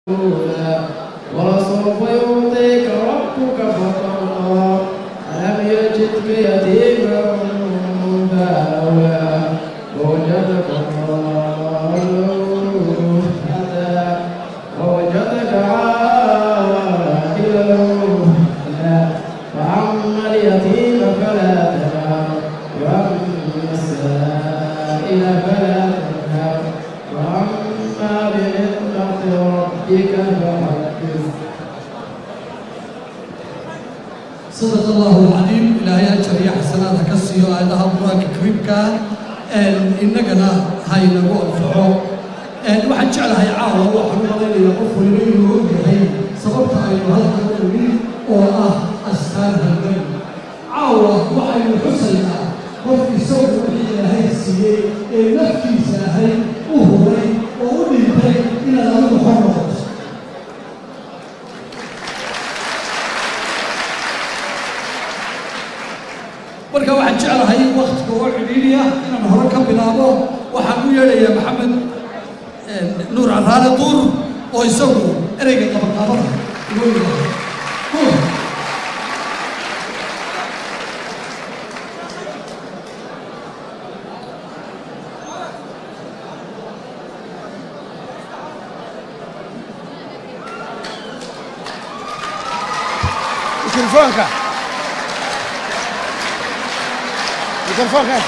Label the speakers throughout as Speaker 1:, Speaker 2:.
Speaker 1: ولسوف يعطيك ربك فترضى ألم يجدك يتيما فآوى ووجدك ضالا فهدى ووجدك عائلا فأغنى فأما اليتيم فلا تنهر وأما السائل فلا تنهر وأما بنعمة ربك فحدث
Speaker 2: صدق الله العظيم إلهي أجر يا حسنات كسيو آياتها القرآن الكريم إننا هاي نقول فعو waxaan jeclahay caawa waxaan u malaynayaa qof waliba inuu ogyahay sababta aynu halkan u nimid oo ah astaan halgan caawa waxaynu xusaynaa qof isagu wixii ilaahay siiyey ee naftiisa ahay u huray oo u dhintay inaad adigu xor noqoto marka waxaan jeclahay waktiga oo cidhiidhiya inaan hore ka bilaabo waxaan u yeedhayaa maxamed nuur caraale duur oo isagu ereyga qabaqaabada inoo yidhaahdo nuur
Speaker 3: mikrofoonka mikrofoonka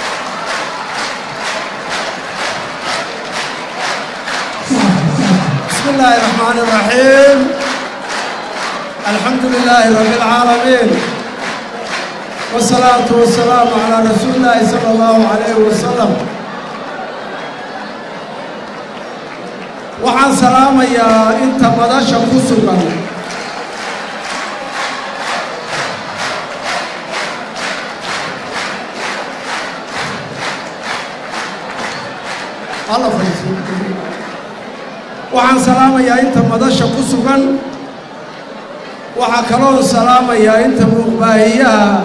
Speaker 4: بسم الله الرحمن الرحيم الحمد لله رب العالمين والصلاة والسلام على رسول الله صلى الله عليه وسلم waxaan salaamayaa inta madasha ku sugan alla fadhiiso waxaan salaamayaa inta madasha ku sugan waxaa kaloo salaamayaa inta muuqbaahiyaha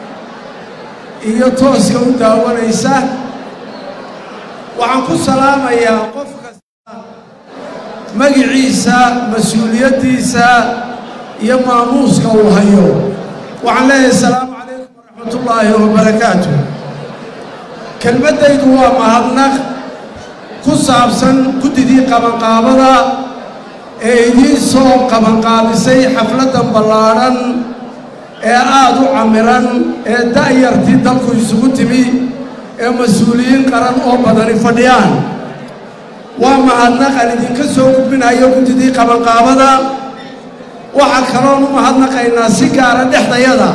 Speaker 4: iyo tooska u daawanaysa waxaan ku salaamayaa qof kasta magiciisa mas-uuliyaddiisa iyo maamuuska uu hayo waxaan leeyahay asalaamu calaykum waraxmatullaahi wabarakaatu kelmaddaydu waa mahadnaq ku saabsan guddidii qabanqaabada ee idiin soo qabanqaabisay xafladdan ballaadhan ee aada u camiran ee da'yartii dalku isugu timi ee mas-uuliyiin qaran oo badani fadhiyaan waa mahadnaqan idinka soo gudbinayo guddidii qabanqaabada waxaa kaloon u mahadnaqaynaa si gaara dhexdayada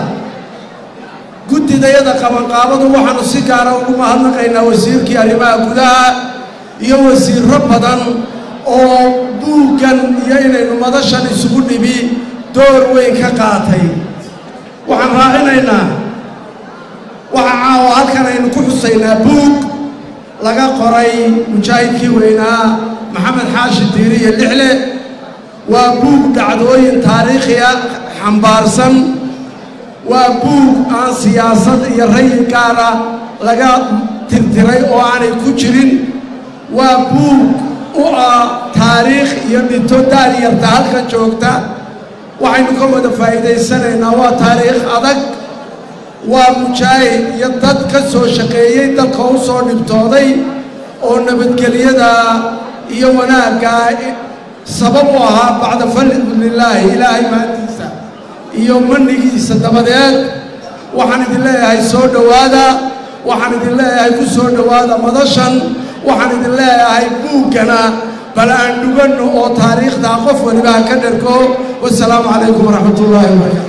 Speaker 4: guddidayada qabanqaabadu waxaanu si gaara ugu mahadnaqaynaa wasiirkii arrimaha gudaha iyo wasiirro badan oo buuggan iyo inaynu madashan isugu dhibi door weyn ka qaatay waxaan raacinaynaa waxa caawa halkan aynu ku xusaynaa buug laga qoray mujaahidkii weynaa maxamed xaashi diiri iyo lixle waa buug dhacdooyin taariikhiya xambaarsan waa buug aan siyaasad iyo rayi gaara laga tirtiray oo aanay ku jirin waa buug u ah taariikh iyo dhinto daariyarta halkan joogta waxaynu ka wada faa'iidaysanaynaa waa taariikh adag waa mujaahid iyo dad ka soo shaqeeyey dalka u soo dhibtooday oo nabadgelyada iyo wanaagga sabab u ahaa bacda fadlillaahi ilaahay maantiisa iyo manigiisa dabadeed waxaan idin leeyahay soo dhowaada waxaan idin leeyahay ku soo dhowaada madashan waxaan idin leeyahay buuggana bal aan dhuganno oo taariikhdaa qof waliba ha ka dhergo wasalaamu calaykum waraxmat ullaahi wabarakaatu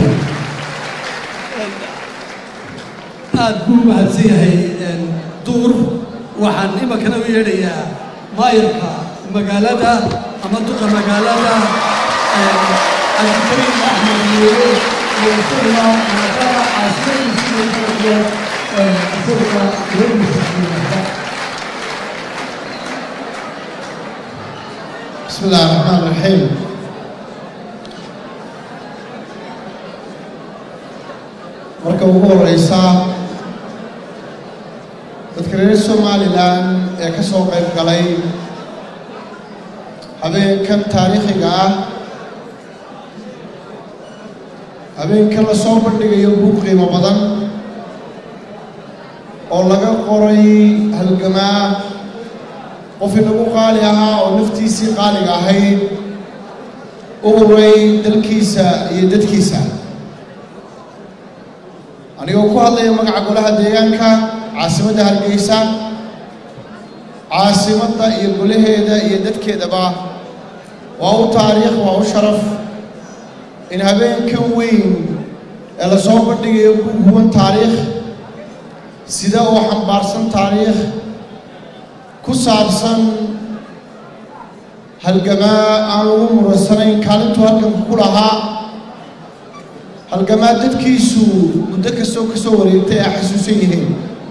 Speaker 2: aad buu u mahadsan yahay duur waxaan iminkana u yeedhayaa maayarka magaalada ama duqa magaalada cabdikariim axmed nuure oo isaguna maadaama caasimadiisii iyo isaguna reerkiisa
Speaker 3: بسم الله الرحمن الرحيم marka ugu horeysa dadka reer somalilan ee ka soo qayb galay habeenkan taariikhiga ah habeenkan la soo bandhigayo buug qiimo badan oo laga qoray halgamaa qof inagu qaali ahaa oo naftiisii qaaliga ahayd u uray dalkiisa iyo dadkiisa anigoo ku hadlaya magaca golaha deegaanka caasimadda hargeysa caasimadda iyo golaheeda iyo dadkeedaba waa u taariikh waa u sharaf in habeenkan weyn ee la soo bandhigayo buug huban taariikh sida oo xambaarsan taariikh ku saabsan halgamaa aan lagu muransanayn kaalintuu halganka ku lahaa halgamaa dadkiisu muddo kastoo ka soo wareegtay ay xasuusan yihiin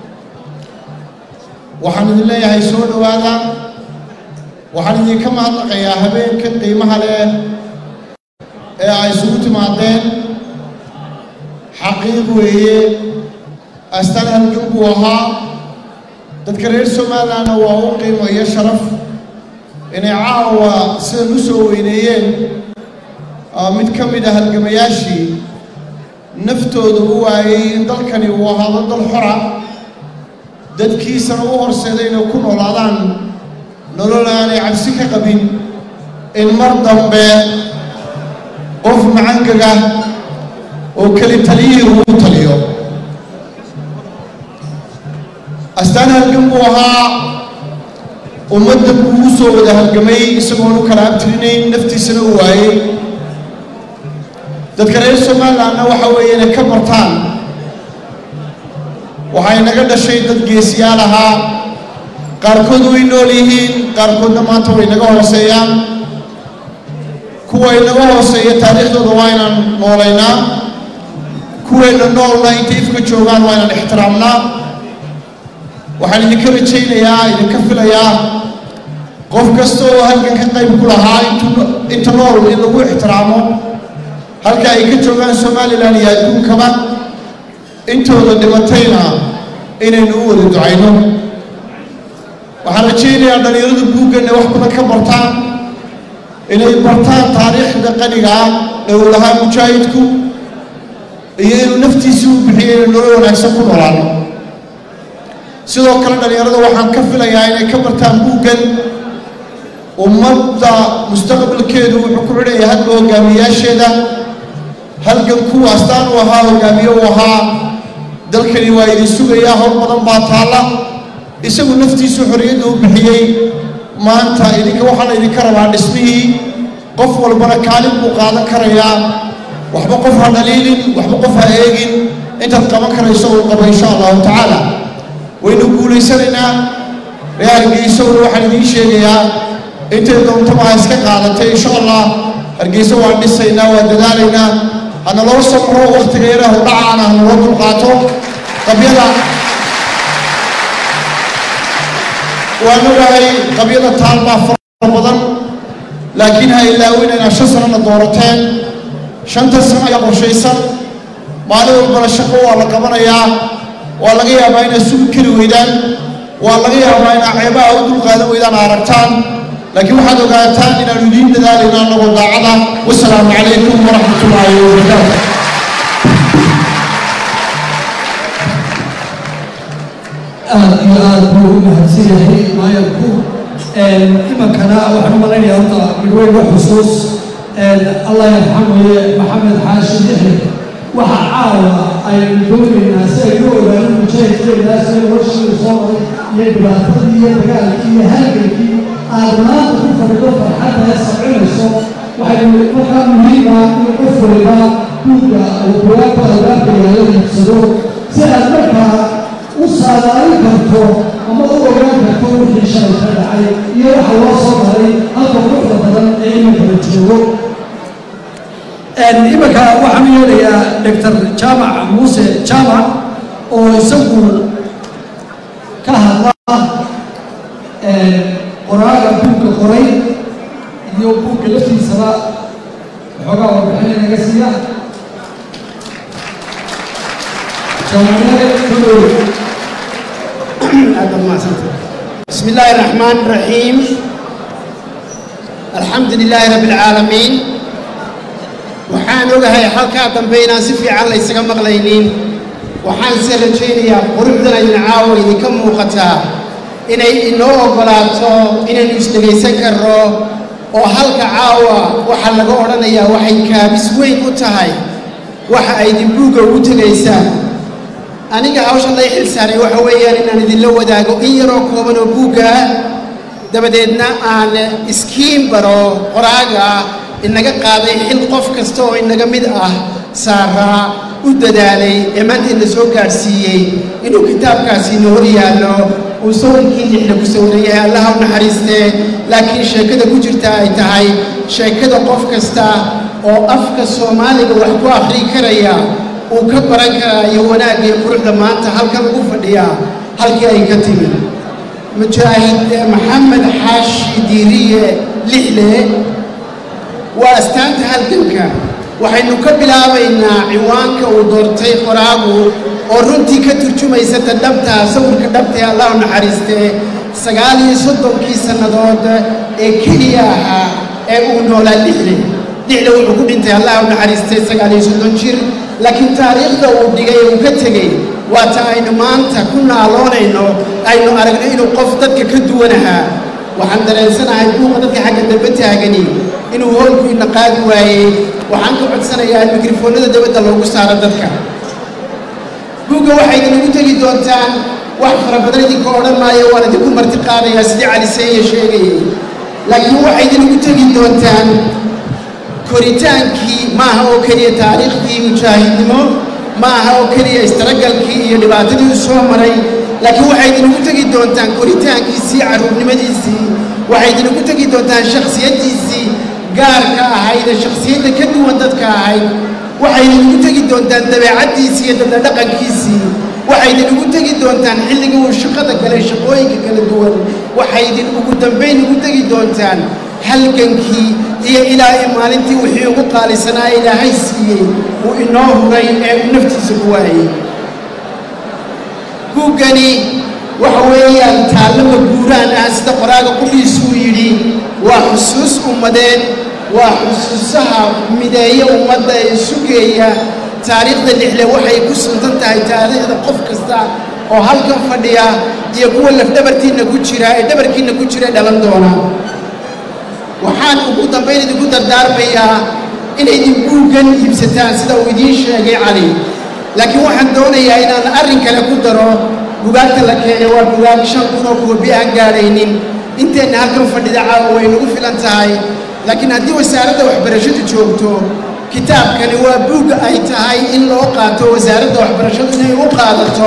Speaker 3: waxaan idin leeyahay soo dhowaada waxaan idinka mahadnaqayaa habeenkan qiimaha leh ee ay isugu timaadeen xaqiiq weeye astaan halgan buu ahaa dadka reer somalilandna waa u qiimo iyo sharaf inay caawa sidan u soo weyneeyeen mid ka mid a halgamayaashii naftooda u waayey in dalkani uu ahaado dal xora dadkiisana u horseeday inay ku noolaadaan nolol aanay cabsi ka qabin in mar dambe qof macangaga oo keli taliyihii ugu taliyo astaan halgan buu ahaa ummadda buu u soo wada halgamay isagoon u kala abtirinayn naftiisana u waayey dadka reer somalilandna waxa weeye inay ka bartaan waxay naga dhashay dad geesiyaal ahaa qaarkood way nool yihiin qaarkoodna maanta way naga hooseeyaan kuwa inaga hooseeya taariikhdooda waa inaan noolaynaa kuwayna noolna intay ifka joogaan waa inaan ixtiraamnaa waxaan idinka rajaynayaa idinka filayaa qof kasta oo halkan ka qayb ku lahaa inta nool in lagu ixtiraamo halka ay ka joogaan somalilan iyo adduunkaba intooda dhimatayna inaynu u wada ducayno waxaan rajaynayaa dhallinyaradu buugganna wax badan ka bartaan inay bartaan taariikhda qaniga ah ee uu lahaa mujaahidku iyo inuu naftiisii u bixiyay inay nolol wanaagsan ku noolaano sidoo kale dhallinyarada waxaan ka filayaa inay ka bartaan buuggan ummadda mustaqbalkeedu wuxuu ku xidhaya hadba hogaamiyaasheeda halgan kuwa astaan u ahaa hogaamiye u ahaa dalkani waa idin sugayaa hor badan baa taalla isagu naftiisu xorriyadda u bixiyey maanta idinka waxaana idinka rabaa dhismihii qof walbana kaalin buu qaadan karayaa waxba qof ha dhaliilin waxba qof ha eegin intaad qaban karayso uu qabo insha allahu tacaala waynu guulaysanaynaa reer hargeysowna waxaan idiin sheegayaa intay doontaba ha iska qaadatay insha allah hargeyso waan dhisaynaa waan dadaalaynaa hana loo samro wakhtiga yarahu dhacaana hana loo dulqaato qabyada waan ogahay qabyada taal baa fara badan laakiin ha ilaawinayna shan sanana doorateen shanta sano ayaa qorshaysan maalin walbana shaqo waa la qabanayaa waa laga yaabaa inaad sugi kari weydaan waa laga yaabaa inaad ceebaha u dulqaadan weydaan aragtaan laakiin waxaad ogaataan inaanu idiin dadaalayno annagoo daacada wasalaamu calaykum waraxmat ullaahi wabarakaatu
Speaker 2: aad iyo aad buu u mahadsan yahay maayarku imankana waxaan u malaynayaa horta midweyne xusuus allah yarxamaye maxamed xaashi dixri waxa caawa aynu doonaynaa si aynu ogaano mujaahidkeedaas ee warshii soo maray iyo dhibaatadii iyo dagaalkii iyo halgankii aad maanta ku fadhido farxadda ee sabcinayso waxaynu markaa muhiima in qof waliba buugga uu bugaagta albaabka yaala iibsado si aad markaa u saadaalin karto ama u ogaan karto wixii shalay ka dhacay iyo waxa loo soo maray halka quruxda badan ee iminka la joogo iminka waxaan u yeelayaa doctor jaamac muuse jaamac oo isagu ka hadla qoraaga buugga qoray iyo buugga laftiisaba waxoogaa warbixin inaga siiya jaamacnimada kudhow
Speaker 5: بسم الله الرحمن الرحيم alxamdu lilaahi rabbi alcaalamiin waxaan ogahay halkaa dambe inaan si fiican la ysaga maqlaynin waxaan se rajaynayaa quruxdan ayna caawa idinka muuqataa inay inoo oggolaato inaynu isdhegaysan karno oo halka caawa waxaa laga odhanayaa waxay kaabis weyn u tahay waxa ay dimbuugga ugu tegaysaan aniga hawshan lay xil saaray waxa weeyaan inaan idinla wadaago in yaroo kooban oo buugga ah dabadeedna aan iskiin baro qoraaga inaga qaaday xil qof kasta oo inaga mid ah saaraa u dadaalay ee maanta ina soo gaadhsiiyey inuu kitaabkaasi ina hor yaallo uu sawirkii lixda ku sawiran yahay allaha u naxariistee laakiin sheekada ku jirta ay tahay sheekada qof kasta oo afka soomaaliga wax ku akhrii karaya uu ka baran karaayo wanaagga iyo quruxda maanta halkan ugu fadhiyaa halkii ay ka timi mujaahid maxamed xaashi diiriye lixle waa astaanta halganka waxaynu ka bilaabaynaa ciwaanka uu doortay qoraagu oo runtii ka turjumaysa ta dhabtaa sawirka dhabtae allahu naxariistee sagaal iyo soddonkii sannadood ee keliya ahaa ee uu noolaa lixle lixle wuxuu ku dhintay allahu naxariistee sagaal iyo soddon jir laakiin taariikhda uu dhigay ee uu ka tegey waa ta aynu maanta ku naaloonayno aynu aragno inuu qof dadka ka duwan ahaa waxaan dareensanahay buuqa dadka xagga dambe taagani inuu hoolku ina qaadi waayey waxaan ka codsanayaa in mikrofoonnada dabadda loogu saaro dadka buugga waxay idinagu tegi doontaan wax fara badan idinka odhan maayo waan idinku marti qaadayaa sidii cali seeye sheegayay laakiin waxay idinagu tegi doontaan koritaankii maaha oo keliya taariikhdii mujaahidnimo ma aha oo keliya istaragalkii iyo dhibaatadii u soo maray laakiin waxay idinagu tegi doontaan koritaankiisii carruurnimadiisii waxay idinagu tegi doontaan shakhsiyaddiisii gaarka ahayd ee shakhsiyadda ka duwan dadka ahayd waxay idinagu tegi doontaan dabeecaddiisii iyo dadla dhaqankiisii waxay idinagu tegi doontaan xilliga uu shaqada galay shaqooyinka kala duwan waxay idin ugu dambayn ugu tegi doontaan halgankii iyo ilaa i maalintii wixii ugu qaalisanaa ilaahay siiyey uu inoo huray ee uu naftiisa ku waayey buuggani waxa weeyaan taallama guuraan ah sida qoraaga qudhiisuu yidhi waa xusuus ummadeed waa xusuusaha mideeya ummadda ee sugeeya taariikhda lixle waxay ku suntan tahay taariikhda qof kasta oo halkan fadhiya iyo kuwa lafdhabartiinna ku jira ee dhabarkiinna ku jira dhalan doona waxaan ugu dambayn idinku dardaarmayaa inaydin buuggan iibsataan sida uu idiin sheegay cali laakiin waxaan doonayaa inaan arrin kale ku daro bugaagta la keenay waa bugaag shan kun oo koobi aan gaadhaynin inteenna halkan fadhida caawa way nagu filan tahay laakiin haddii wasaaradda waxbarashadu joogto kitaabkani waa buugga ay tahay in loo qaato wasaaradda waxbarashadu inay u qaadato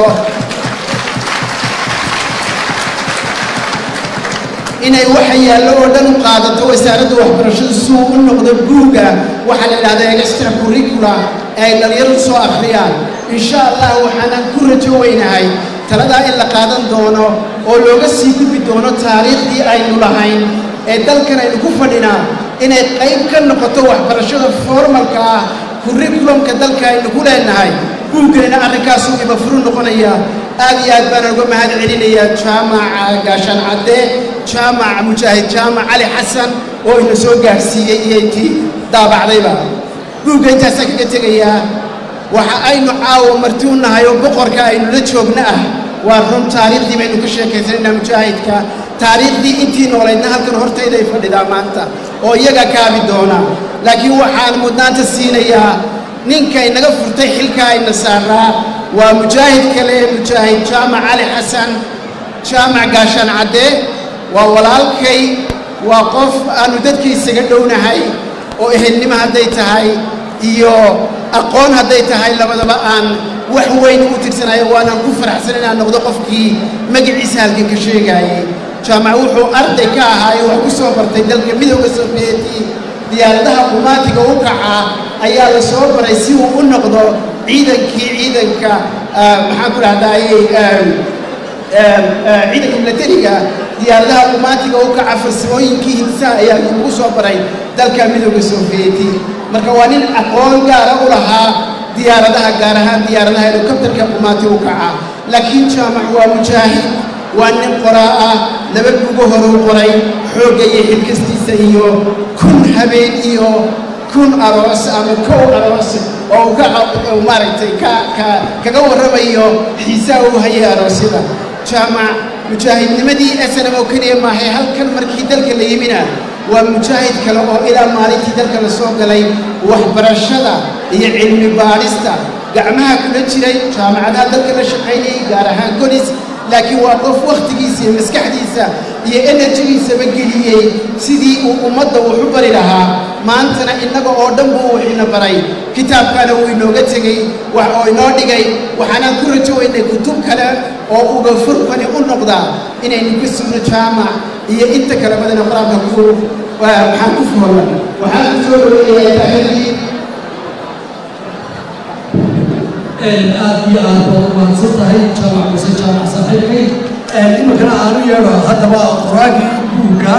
Speaker 5: inay waxa yaallo oo dhan u qaadato wasaaradda waxbarashadu si uu u noqdo buugga waxaa la idhahdaa extra curricula ee ay dhalinyaradu soo akhriyaan insha allah waxaanan ku rajo weynahay taladaa in la qaadan doono oo looga sii gudbi doono taariikhdii aynu lahayn ee dalkan aynu ku fadhinaa inay qayb ka noqoto waxbarashada formalka ah curriculumka dalka aynu ku leenahay buugganina arrinkaasuu ibafuru noqonaya aad iyo aad baan uga mahad celinayaa jaamaca gaashaan cadde jaamaca mujaahid jaamac cali xasan oo ina soo gaadhsiiyey iyo intii daabacdayba buugga intaasaan kaga tegayaa waxa aynu caawa marti u nahay oo boqorka aynu la joogna ah waa run taariikhdii baynu ka sheekaysanaynaa mujaahidka taariikhdii intii noolaydna halkan hortayday fadhidaa maanta oo iyaga kaabi doona laakiin waxaan mudnaanta siinayaa ninka inaga furtay xilka ayna saaraa waa mujaahid kale mujaahid jaamac cali xasan jaamac gaashaan cadde waa walaalkay waa qof aanu dadka isaga dhownahay oo ehelnimo hadday tahay iyo aqoon hadday tahay labadaba aan wax weyn u tirsanayo waanaan ku faraxsan inaan noqdo qofkii magaciisa halkan ka sheegaayey jaamac wuxuu arday ka ahaayo wax ku soo bartay dalka midooda sofiyeeti diyaaradaha qumaatiga u kaca ayaa la soo baray si uu u noqdo ciidankii ciidanka maxaan ku dhahdaayey ciidanka milatariga diyaaradaha qumaatiga u kaca farsamooyinkii hindisaha ayaa lagu soo baray dalka midooda sofiyeeti marka waa nin aqoon gaara u lahaa diyaaradaha gaar ahaan diyaaradaha helikobtarka qumaati u kaca laakiin jaamac waa mujaahid waa nin qoraa ah laba bugo horuu qoray xoogga iyo xilkastiisa wakhtigiisa iyo kun habeen iyo kun aroos ama kow aroos oo uu ka uu maaragtay ka ka kaga warramayo xiisaha uu hayay aroosyada jaamac mujaahidnimadii snm oo keliya maahay halkan markii dalka la yimina waa mujaahid kale oo ilaa maalintii dalka la soo galay waxbarashada iyo cilmi baadhista gacmaha kula jiray jaamacadaha dalka la shaqaynayay gaar ahaan colis laakiin waa qof wakhtigiisa iyo maskaxdiisa iyo enerjigiisaba geliyey sidii uu ummadda wax u bari lahaa maantana innaga oo dhan buu wixina baray kitaabkaana wuu inooga tegey wax oo inoo dhigay waxaanaan ku rajo weynay kutub kale oo uga furkani u noqda inaynu ku sugno jaamac iyo inta kale badana qur-aanka ku maxaan ku fuholan waxaan ku soo dhaweeyayaa taakadii
Speaker 2: aad iyo aad baad umaadsan tahay jaamac muse jaamac saaxiibkay iminkana aanu yeedho haddaba qoraagii buugga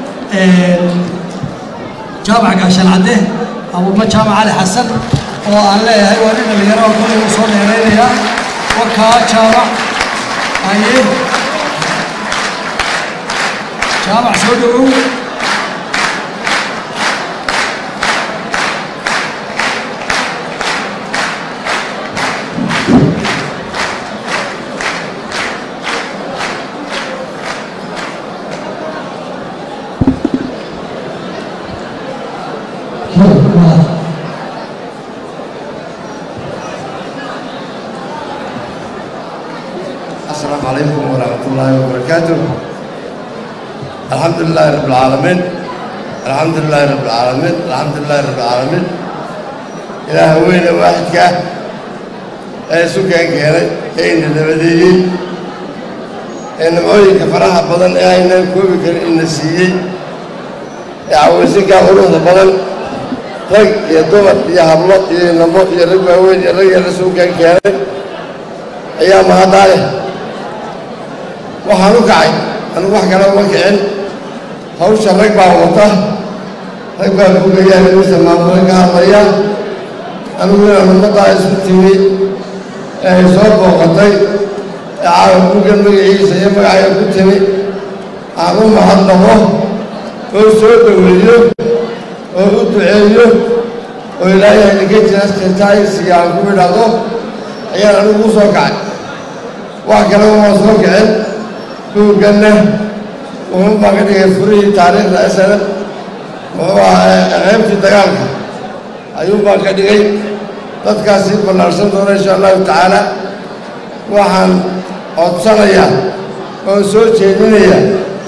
Speaker 2: jaamac gaashan cadde abuma jaamac cali xasan oo aan leeyahay waa nin dhalinyaro oo kolay u soo dheeraynaya warkaa jaamac aye jaamac soo dhawow
Speaker 6: السلام عليكم ورحمة الله وبركاته الحمد لله رب العالمين الحمد لله رب العالمين الحمد لله رب العالمين إله وين واحد كه أي سكان كهري أين النبذي إن معي كفرها بدن أين كوب كان النسيي يعوزين كهروه بدن رج يا دوبر يا هبلط يا نمط يا رجل وين يا رجل سكان كهري أيام هذا waxaan u kacay anigu wax kale uma kicin hawsha rag baa wata rag baa kugayaa inuusa maamula ka hadlaya anigu inaan ummaddaa isku timi ee ay soo booqatay ee caawa bugan magaciisa iyo magacaya ku timi aan u mahadnaqo oo soo dhoweeyo oo u duceeyo oo ilaahay idinka jira sirtaaysiga aan ku idhaahdo ayaan anigu u soo kacay wax kale uma soo kicin buugganna wuxuu baa ka dhigay furihii taariikhda snm wuxuu ahaa qaybtii dagaalka ayuu baa ka dhigay dadkaasi ballaarsan doona insha allahu tacaala waxaan codsanayaa oo soo jeedinaya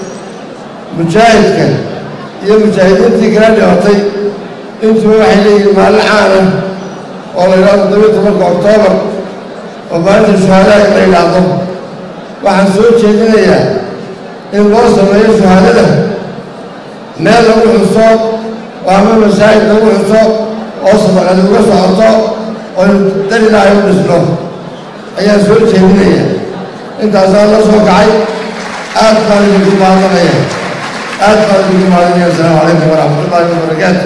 Speaker 6: mujaahidka iyo mujaahidiintii kala dhibatay intuba waxay leeyihiin maalin caana oo la yidhahdo toddobiyo tobanka oktoobar oo maalinta shuhaadaha la yidhaahdo waxaan soo jeedinayaa in loo sameeyo shahaadada meel lagu xuso oo ama masaajid lagu xuso oo sadaqadi uga socoto oo dar ilaahay u dhisno ayaan soo jeedinaya intaasaa la soo kacay aad baan idinku mahadnaqaya aad baan idinku mahadnaya asalaamu calaykum waraxmatullaahi wabarakaatu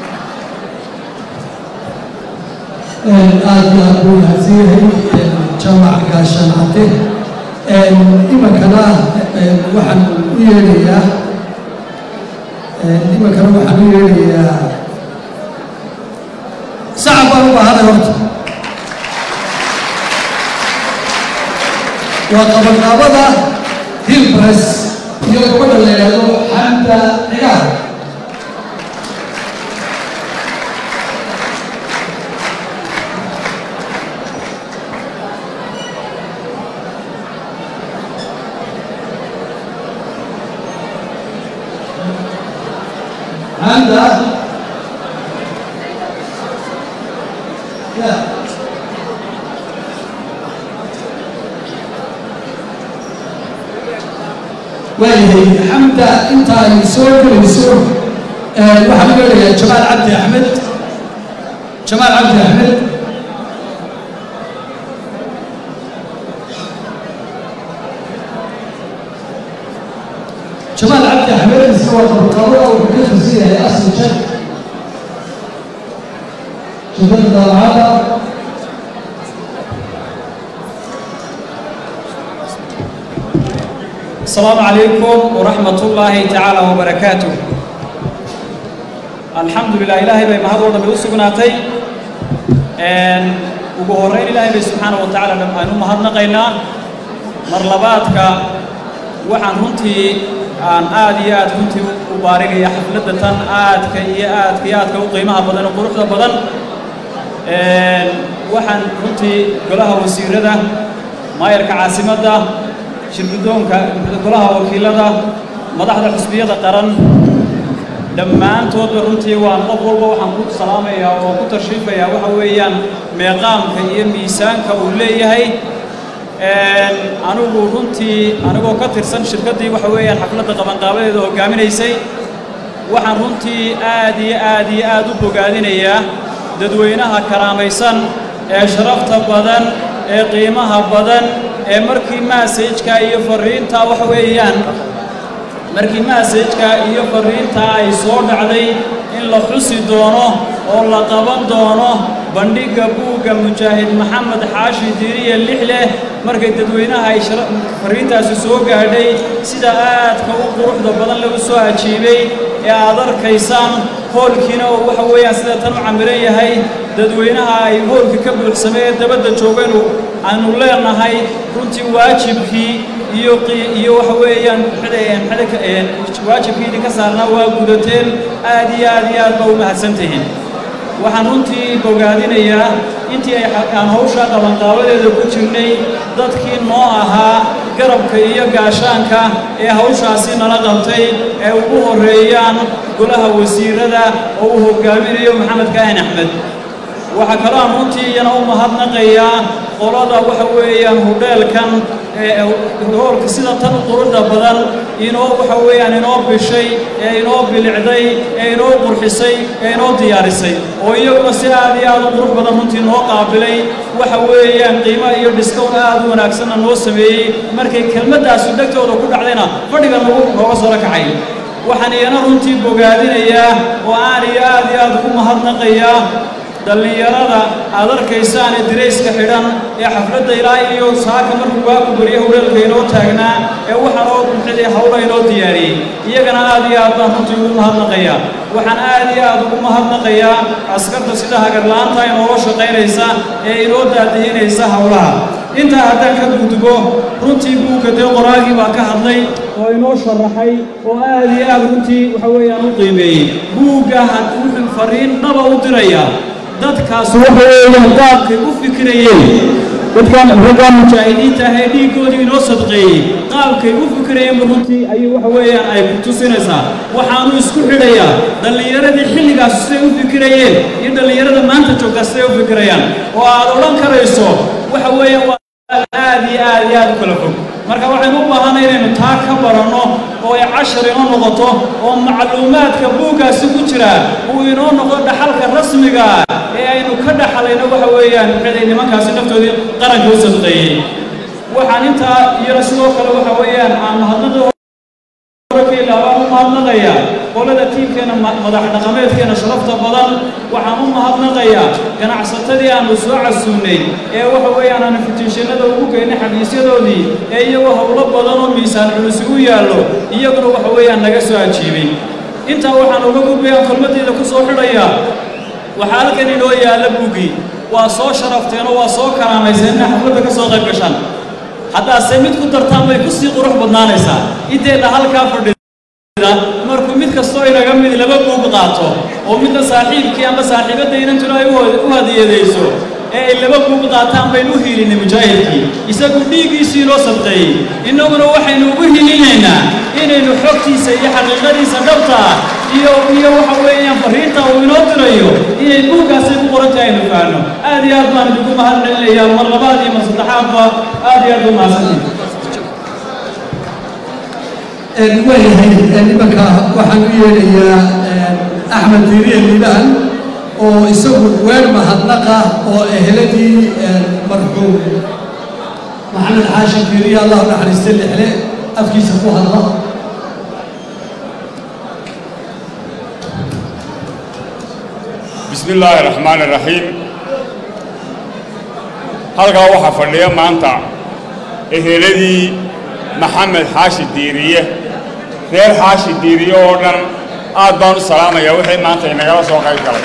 Speaker 2: aad iyo aad buu mahadsan yahay jaamac gaashaan cadde iminkana waxaan u yeedhayaa iminkana waxaan u yeedhayaa sacab baan u baahanay horta waa qabanqaabada hilbres iyo gabadha la yidhaahdo xamda cigaar حمدة لا waayahay xamda inta ay soo gelayso waxaan u leeyahay jamaal cabdi axmed jamaal cabdi axmed jamaal cabdi axmed isna waa qabanqaabada wuxuu ka tirsan yahay asli jan jabada daabacada
Speaker 7: السلام عليكم ورحمة الله تعالى وبركاته alxamdulilah ilaahay bay mahad oo dhammi u sugnaatay ugu horrayn ilaahay bay subxaana wa tacaala aynu mahadnaqaynaa mar labaadka waxaan runtii aan aad iyo aad runtii u baarigaya xafladda tan aadka iyo aadka iyo aadka u qiimaha badan oo quruxda badan waxaan runtii golaha wasiirada maayarka caasimadda shirgudoonka golaha wakiilada madaxda xusbiyada qaran dhammaantoodba runtii waan qof walba waxaan ku salaamayaa oo ku tarshiifayaa waxa weeyaan meeqaamka iyo miisaanka uu leeyahay anigu runtii anigoo ka tirsan shirkaddii waxa weeyaan xafladda qabanqaabadeeda hoggaaminaysay waxaan runtii aad iyo aad iyo aad u bogaadinayaa dadweynaha karaamaysan ee sharafta badan ee qiimaha badan ee markii maasajka iyo farriinta waxa weeyaan markii maasajka iyo farriinta ay soo dhacday in la xusi doono oo la qaban doono bandhigga buugga mujaahid maxamed xaashi diiriye lixleh markay dadweynaha ay farriintaasi soo gaadhay sida aadka u quruxda badan lagu soo ajiibay ee aad arkaysaan hoolkiina oo waxa weeyaan sida tan u camiran yahay dadweynaha ay hoolka ka buuxsamay ee dabadda joogaynu aanu leenahay runtii waajibkii iyo iyo waxa weeyaan waajibkii idinka saarnaa waa gudateen aad iyo aad iyo aad ba u mahadsantihiin waxaan runtii bogaadinayaa intii aan hawshaa qabanqaabadeeda ku jirnay dadkii noo ahaa garabka iyo gaashaanka ee hawshaasi nala qabtay ee ugu horreeyaan golaha wasiirada oo uu hoggaaminayo maxamed kaahin axmed waxaa kaloo aan runtii iyana u mahadnaqayaa qolada waxa weeyaan hudheelkan hoolka sida tan u quruxda badan inoo waxa weeyaan inoo bishay ee inoo bilicday ee inoo qurxisay ee inoo diyaarisay oo iyaguna si aad iyo aad u qurux badan runtii noo qaabilay waxa weeyaan qiimo iyo dhiskown aad u wanaagsanna noo sameeyey markay kelmaddaasu dhegtooda ku dhacdayna fadhiga nagu nooga soo la kacay waxaan iyana runtii bogaadinayaa oo aan iyo aad iyo aad ugu mahadnaqayaa dhallinyarada aad arkaysaan ee dirayska xidhan ee xafladda ilaa iyo saaka markuu waaku bariya howleelka inoo taagnaa ee waxaanoo bulxidii hawla inoo diyaariyey iyagana aad iyo aad baan runtii ugu mahadnaqayaa waxaan aad iyo aad ugu mahadnaqayaa askarta sida hagarla'aanta inoola shaqaynaysa ee inoo daadihinaysa howlaha intaa haddaan ka gudbo runtii buugga dee qoraagii baa ka hadlay oo inoo sharaxay oo aad iyo aad runtii waxa weeyaan u qiimeeyey buugga wuxuu farriin dhaba u dirayaa dadkaas waxa weeyaan qaabkay u fikirayeen dadkan raggaan mujaahidiinta ah ee dhiiggoodii inoo sadqeeyey qaabkay u fikirayeenba runtii ayuu waxa weeyaan ay ku tusinaysaa waxaanu isku xidhayaa dhallinyaradii xilligaas siday u fikirayeen iyo dhallinyarada maanta joogtaa siday u fikirayaan oo aad odhan karayso waxa weeyaan waa aad iyo aad iyo aad u kala fog marka waxaynu u baahanay inaynu taa ka baranno oo ay cashar inoo noqoto oo macluumaadka buuggaasi ku jira uu inoo noqdo dhaxalka rasmiga ee aynu ka dhaxalayno waxa weeyaan ciday nimankaasi naftoodii qaranka u sadqeeyey waxaan intaa iyana sidoo kale waxa weeyaan aan mahadnada baan u mahadnaqayaa qolada tiimkeenna madax dhaqameedkeenna sharafta badan waxaan u mahadnaqayaa ganacsatadii aanu soo casuunnay ee waxa weeyaan aanu fitiishanada ugu geynay xafiisyadoodii ee iyagoo howlo badan oo miisaan culusi u yaallo iyaguna waxa weeyaan naga soo ajiibay intaa waxaan uga gudbayaan kelmaddeeda ku soo xidhayaa waxaa halkan inoo yaalla buuggii waa soo sharafteenoo waa soo karaamayseen inay xafladda ka soo qayb gashaan haddaase mid ku dartaan bay ku sii qurux badnaanaysaa inteenna halkaa fadhida markuu mid kastoo inaga mid laba buug qaato oo midna saaxiibkii ama saaxiibadda inantuna ay u hadiyadayso ee ay laba buug qaataan baynu u hiilinay mujaahidkii isagu dhiiggiisii inoo sadqeeyey innaguna waxaynu ugu hiilinaynaa inaynu xogtiisa iyo xaqiiqadiisa dhabta ah iyo iyo waxa weeyaan fariinta uu inoo dirayo inay buuggaasi ku qoran tahay aynu fahanno aad iyo aad baan idinku mahad celinayaa mar labaad iyo mar saddexaadba aad iyo aad u mahadsantihin
Speaker 2: waayahay nimanka waxaan u yeedhayaa axmed diiriye liibaan oo isagu weer mahadnaqa oo eheladii marxuum maxamed xaashi diiriye allah u naxariista lixle afkiisa ku hadla
Speaker 8: بسم الله الرحمن الرحيم halkaa waxaa fadhiya maanta eheladii maxamed xaashi diiriye reer xaashi diiriye oo dhan aad baan u salaamayaa wixii maanta inagala soo qayb galay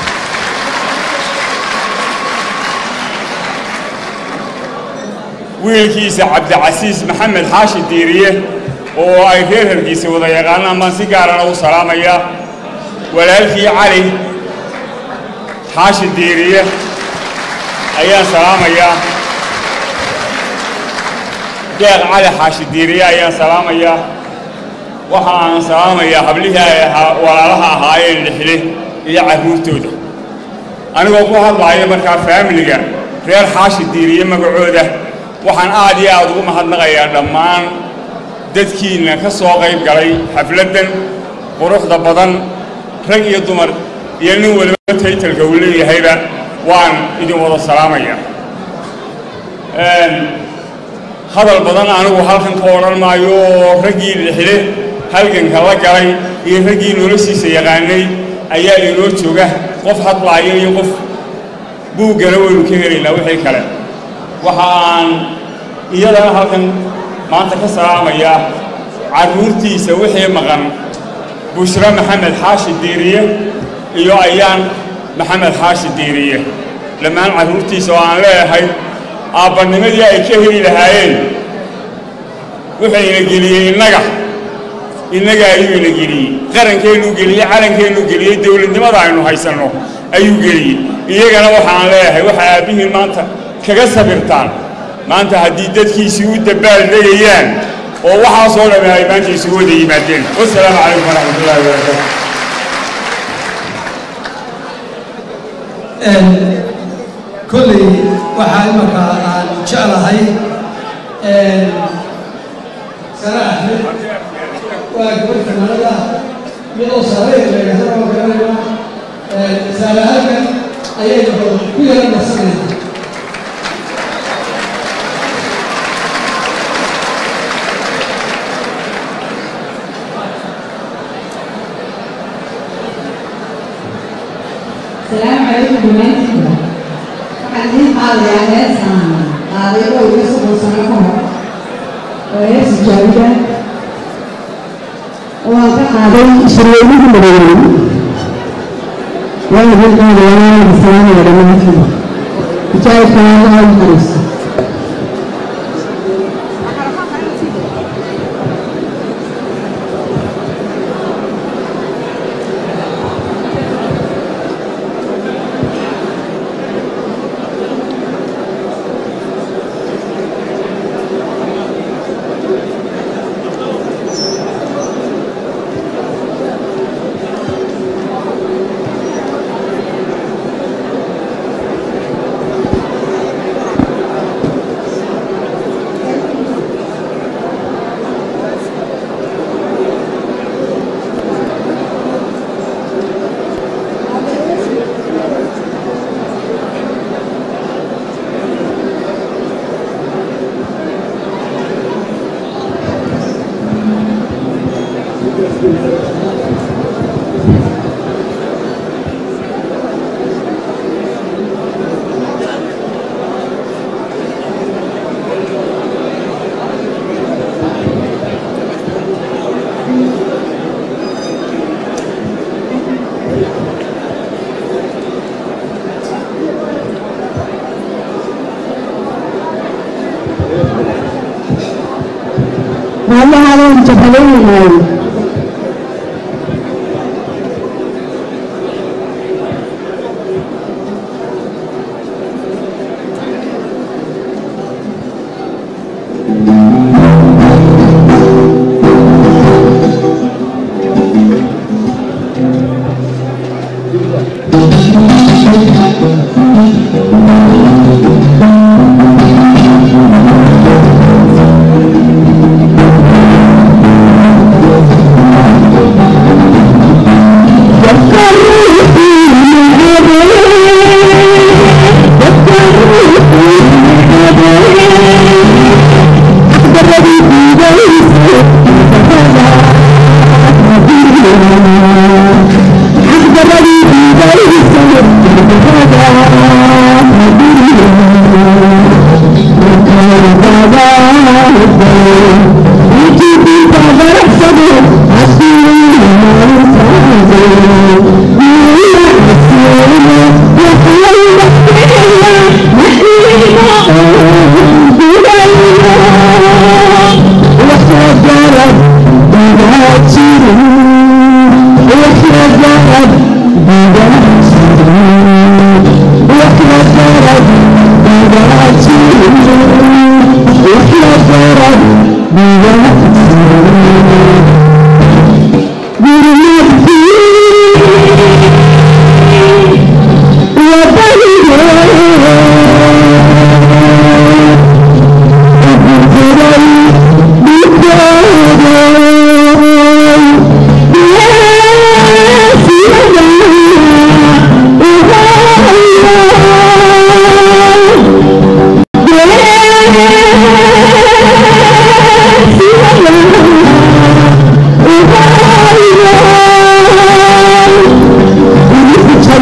Speaker 8: wiilkiisa cabdicasiis maxamed xaashi diiriye oo ay reer hargiisa wada yaqaanaan baan si gaarana u salaamayaa walaalkii cali xaashi diiriye ayaan salaamayaa deeq cali xaashi diiriye ayaan salaamayaa waxa aan salaamayaa hablihii ay ahaa walaalaha ahaayeen lixle iyo carruurtooda anigoo ku hadlaaya markaa faamiliga reer xaashi diiriye magacooda waxaan aad iyo aad ugu mahadnaqayaa dhammaan dadkiinna ka soo qayb galay xafladdan quruxda badan rag iyo dumar iyo nin waliba taytalka uu leeyahayba waan idin wada salaamayaa hadal badan anigu halkan ka odhan maayo oo raggii lixle halganka la galay iyo raggii noloshiisa yaqaanay ayaa inoo jooga qof hadlaaya iyo qof buuggana waynu ka helaynaa wixii kale waxa aan iyadana halkan maanta ka salaamayaa carruurtiisa wixii maqan bushra maxamed xaashi diiriye iyo ayaan maxamed xaashi diiriye dhammaan carruurtiisa oo aan leeyahay aabbanimadii ay ka heli lahaayeen wuxuu ina geliyey innaga innaga ayuu ina geliyey qarankeennu geliyey calankeennu geliyey dowladnimada aynu haysanno ayuu geliyey iyagana waxaan leeyahay waxa aabbihiin maanta kaga sabirtaan maanta haddii dadkiisii u dabbaal degayaan oo waxaasoo dhamme ay maanta isugu wada yimaadeen wasalaamu calaykum waraxmatullahi wabarakaatu
Speaker 2: kolley waxaa imanka aan jeclahay sare axmed waa gabadh fanaanada iyadoo saareyn leeyahay oo garanayna saale halkan ayaynu ku yara nasanayna
Speaker 9: السلام عليكم بمانتكم waxaan qaadayaa heesaan qaaday oo iga soddon sano ka hor oo hees jaawida waan ka qaaday shirweynihii madaweyn waan idin qaadayaa waan idin salaamaya dhammaantiin jaawidka waa loo naxariisto maalmahaada waan jabhadaynaynaayo Thank you.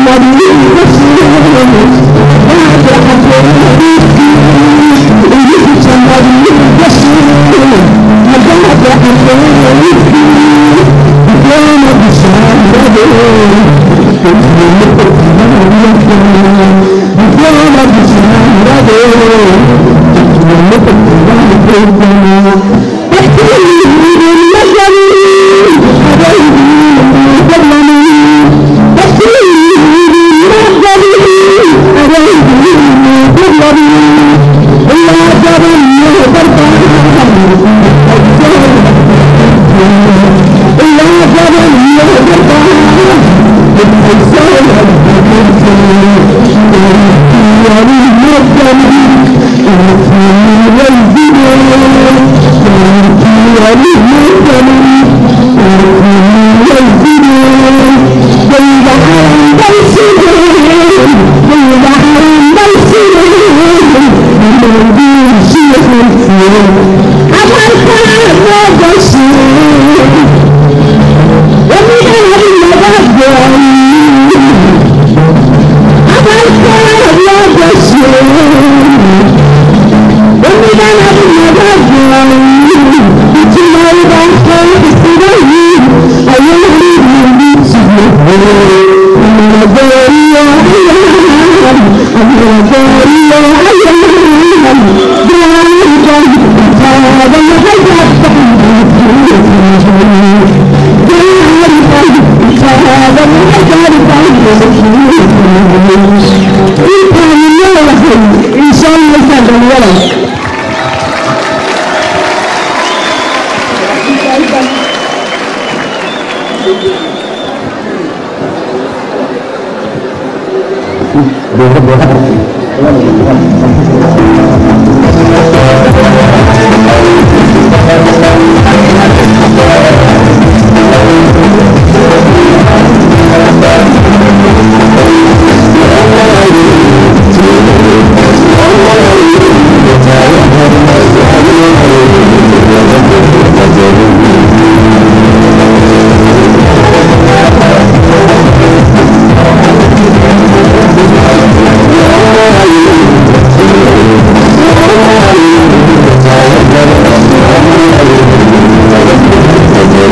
Speaker 10: Thank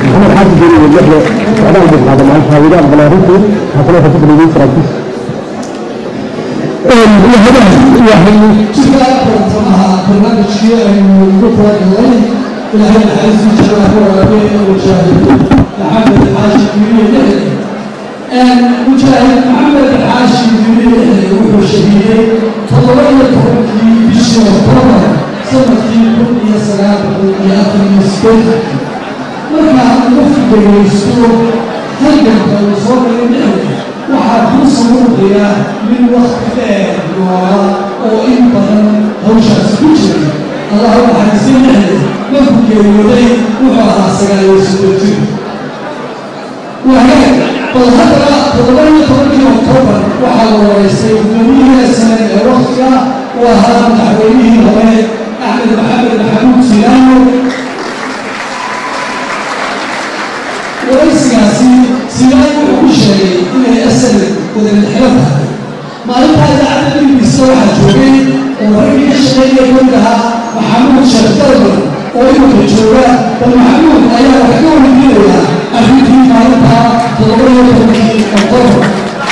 Speaker 9: محمد حاج جري واللحية وعلى البيت هذا مع الفاوضات بلاريكو هكذا فتبني لي تراكيس وهذا يعني
Speaker 2: sidaa bartamaha barnaamijkii aynu ugu talagalnay ilaahay naxariistii jannada ku waraabeen mujaahid maxamed xaashi jibriil lixde mujaahid maxamed xaashi jibriil lixde wuxuu shahiiday toddoba iyo tobankii bishii oktoobar sanadkii kun iyo sagaal boqol iyo afar iyo sideetan markaa qofku dhegaysto halganka uu soo galay lixde waxaa kuu samuuqaya min wakti dheer noola oo in badan hawshaasi ku jiray allah u naxariisay lixde markuu geeriyooday wuxuu ahaa sagaal iyo soddon jir wahagaag bal haddana toddoba iyo tobankii oktoobar waxaa la waraystay gudoomiyihii sane ee waktiga u ahaa madaxweynihii hore axmed maxamed maxamuud silaano waraysigaasi sidaan wuxuu ku sheegay inay asal wadalixiro tahay maalintaa idaacadda dhibkiisa waxaa joogay oo raggii ka shaqeynaya kamid ahaa maxamuud sheekh dalban oo iminka jooga bal maxamuud ayaa wax ka weydiinaya arrintii maalintaa toddoba iyo tobankii oktoobar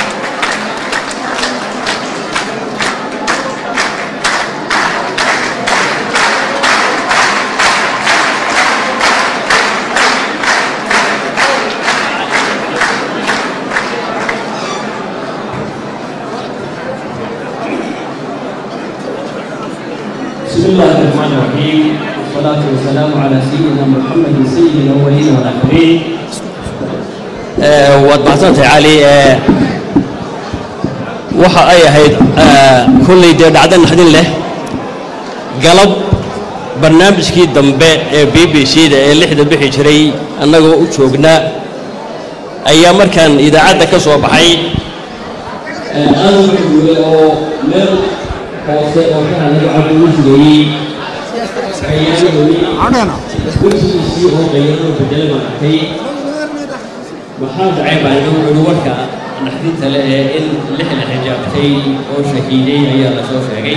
Speaker 10: بسم الله الرحمن الرحيم والصلاة والسلام على سيدنا محمد سيد الأولين والآخرين
Speaker 11: waad mahadsantahay cali waxa ay ahayd kolley dee dhacdo naxdin leh galab barnaamijkii dambe ee b b c da ee lixda bixi jiray annagoo u joognaa ayaa markaan idaacadda ka soo baxay aad u xuguulay oo meel hoose oo ka hanaga cabdi u sugayey wejigiisii oo qayanoo bedelay baan arkay maxaa dhacay baa igu igu warka naxdinta leh ee in lix la xijaabtay oo shahiiday ayaa la soo sheegay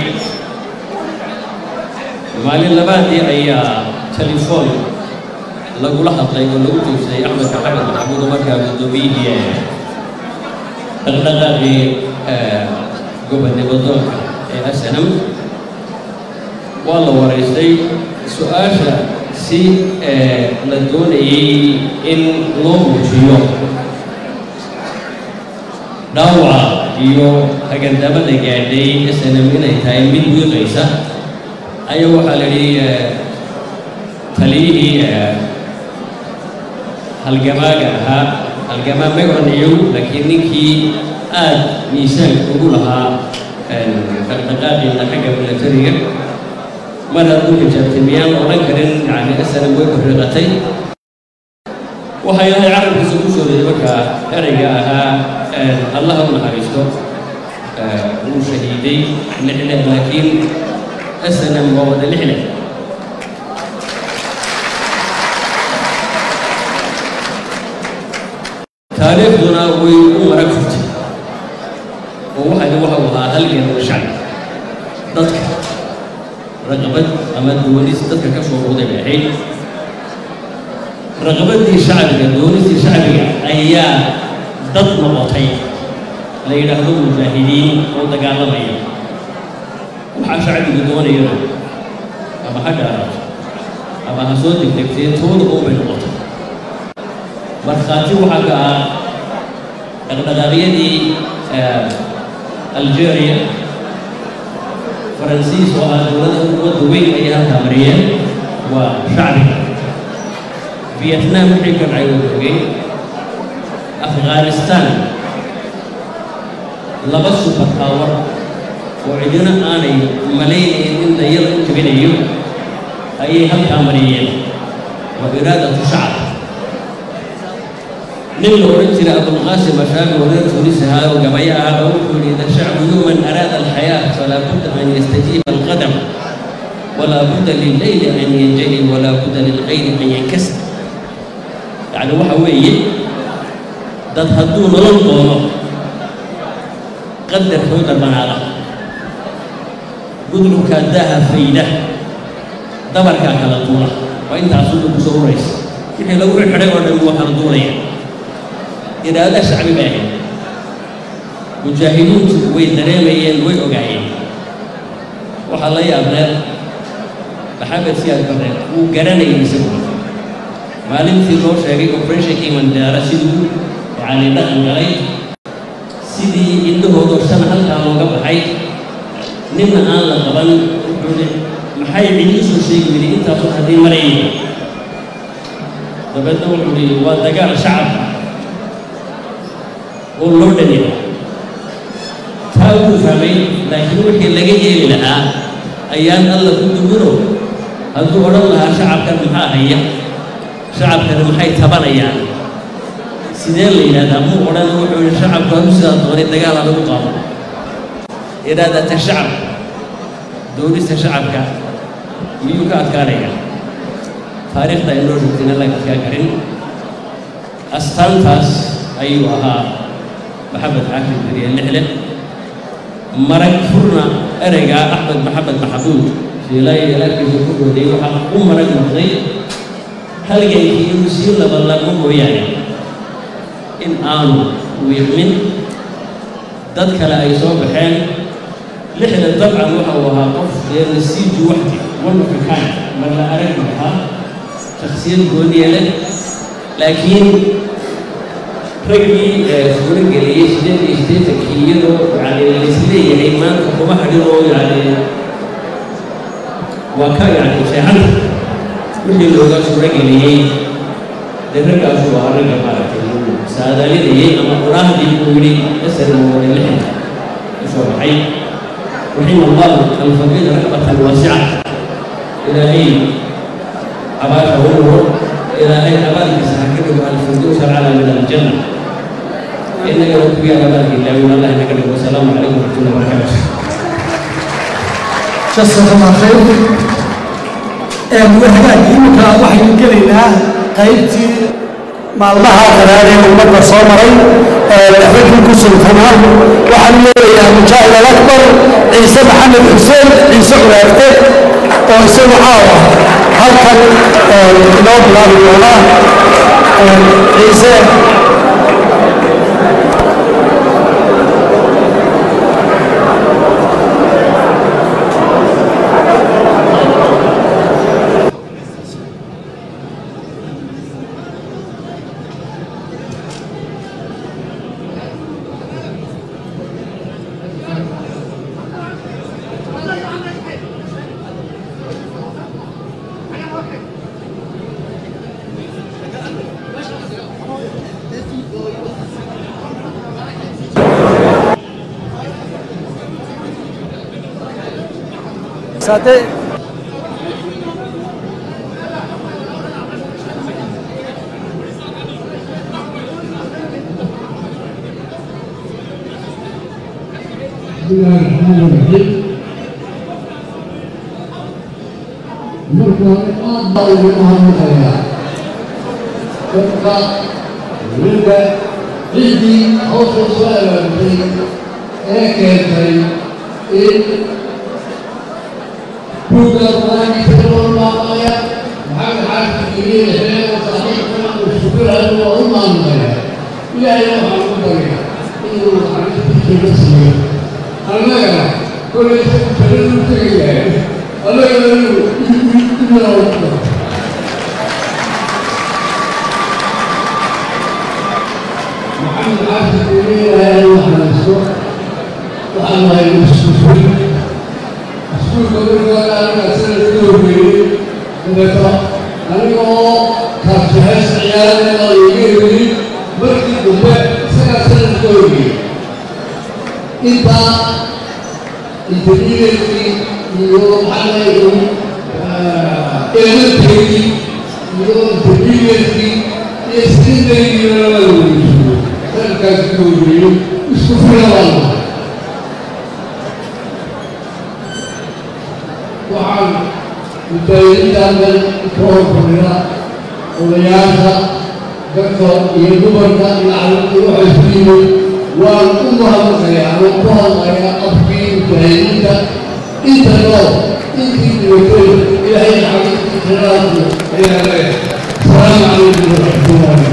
Speaker 11: maalin labaadii ayaa telefoon lagula hadlay oo lagu joogsaday axmed maxamed maxamuud oo markaa guddoomiyihii dhaqdhaqaaqii gobonnimo doonka ee asanam waa la waraystay su-aasha si la doonayey in loo muujiyo dhaawaca iyo hagandamada gaadhay snm inay tahay mid wiiqaysa ayaa waxaa la yidhi taliyihii halgamaaga ahaa halgamaa megon iyow laakiin ninkii aad miisaanka ugu lahaa dhaqdhaqaaqiina xagga milatariga mar hadduu xijaabtay miyaan odhan karin yani snm way bariiqatay waxaa ilaahay carabkiisa ku soo reeyay markaa erayga ahaa allaha u naxariisto wuu shahiiday lixle laakiin snm waa wada lixle taariikhduna way u mara kurtay oo waxani waxa uu ahaa halgan shacbi dadka raqabad ama doonis dadka ka soo ruuday bay ahayd raqabadii shacbiga doonistii shacbiga ayaa dad noqotay la yidhaahdo mujaahidiin oo dagaalamaya waxaa shacbigu doonayana ama ha gaaraato ama ha soo degdegtee tooda oo bay noqotay markhaati waxaa ka ah dhaqdhaqaaqyadii algeria faransiis oo ah dowladda wadda weyn ayay halkaa mariyeen waa shacbiga vietnam wixii ka dhacay waa ogey afghanistan laba super power oo cidina aanay malaynayn in dayada u jabinayo ayay halkaa mariyeen waa iraadatu shacab nin la odhan jiray abulqaasim ashaabi oo reer tunis ahaa oo gabayo ahaa baa wuxuu yidhi ida shacbu yuman araada alxayaa falaa budda an yastajiiba alqadam walaa budda lilleyli an yanjali walaa budda lilqayli an yankasir yacni waxa weeye dad hadduu nolol doono qadarkooda banaada gudrubkaa daaha fayda dabarkaa kala tuura waa intaasuu ku soo uraysa wixii lagu xidhay oo dhan waa kala duulaya iraada shacbi bay ahayd mujaahidiintu way dareemayeen way ogaayeen waxaa la yaabneed maxamed siyaad barre wuu garanayay isagu maalintii loo sheegay operationkii mandara siduu yacni dhaqan galay sidii indhahoodoo shan halkaa looga baxay ninna aan la qaban wuxuu hi maxay cidii soo sheegi weli intaasun haddii marayay dabeedna wuxuu hi waa dagaal shacabka oo loo dhaniya taa wuu fahmay laakiin wixii laga yeeli lahaa ayaan alla ku duguro hadduu odhan lahaa shacabkan maxaa haya shacabkani maxay tabanayaan sidee la yidhahdaa muu odhan wuxuu yihi shacabku hadu sidaa doonay dagaal ha lagu qaado iraadata shacab doonista shacabka miyuu ka adkaanaya taariikhda ay noo rugtina laga adkaa karin astaantaas ayuu ahaa maxamed xaafid beriye lixle marag furna ereygaa axmed maxamed maxamuud shiilaayo ilaalkiisa ku dhooday waxaa u marag noqday halgankii inuu sii labalabo mooyaane in aanu wiiqmin dad kale ay soo baxeen lixda dabcan waxa uu ahaa qof dee nasiiju waxdi one of a kind mar la arag ahaa shaksiyad gooniye leh laakiin raggii suuro geliyey sideed iyo siddeetankii iyadoo yani laisleeyahay maanta kuma hadhin oo yani waa ka yani seexanta wixii looga suuro geliyey dee raggaasu waa ragga maaragtay uu saadaalinayay ama quraahdii uu yidhi asar moore lixda usoo baxay raxima allahu alfaqiid raxmatan waasica ilaahay abaasha wunuro ilaahay abaalkiisa ha ka dhigo alfirdows alcala min aljanna inagana ku yaal abaalka ilaawin allah inaga dhigo wasalaamu calaykum waraxmatullahi wabarakaatu
Speaker 2: جسد الله خير وهذا يمكن waxaynu gelaynaa qaybtii maalmaha qaraaree ummadda soo maray raggii ku sultanaa waxaan leeyahay mujaahid alakbar ciise maxamed xuseen ciise curaarte oo isagu caawa halkan inoo bilaabi doonaa ciise Sate
Speaker 12: بسم الله الرحمن الرحيم marka aad baa ugu mahadnaqayaa dadka weliba ciddii hawsha soo abaabtay ee keentay in buugga qur-aankiisa loo maamaya maxamed xaafid iyo lixleen oo saaxiibkana uu shukurayo waa u maamulaya ilaahayna waxaan ku barya inuu xaqiiqdiisa la siiyo annaga kolay isagu taladu tegayahay annaga inuu inuu محمد عاصم يقول لها واحنا نسوق وأنا يسوق اسكول قبل قال أنا سنة كيلو إذا ترى أنا كان جهاز عيال الله يجيبني مركي دبي سنة سنة كيلو أنت أنت مين يوم على يوم إلى تيجي يوم تبيني يستنى يوم halkaas ka weriyo isku filadan waxaan mutaayintaandan ka horfadhina odayaasha dadka iyo dumarka iyo carruurta waxay isku yimid waan u mahadnaqayaa ama ku hadlayaa afkii mutaayinta inta nool intii dhibatay ilaahay xaqiiqi jiraadu ayaa leeyahay wasalaamu calaykum waraxmatullahi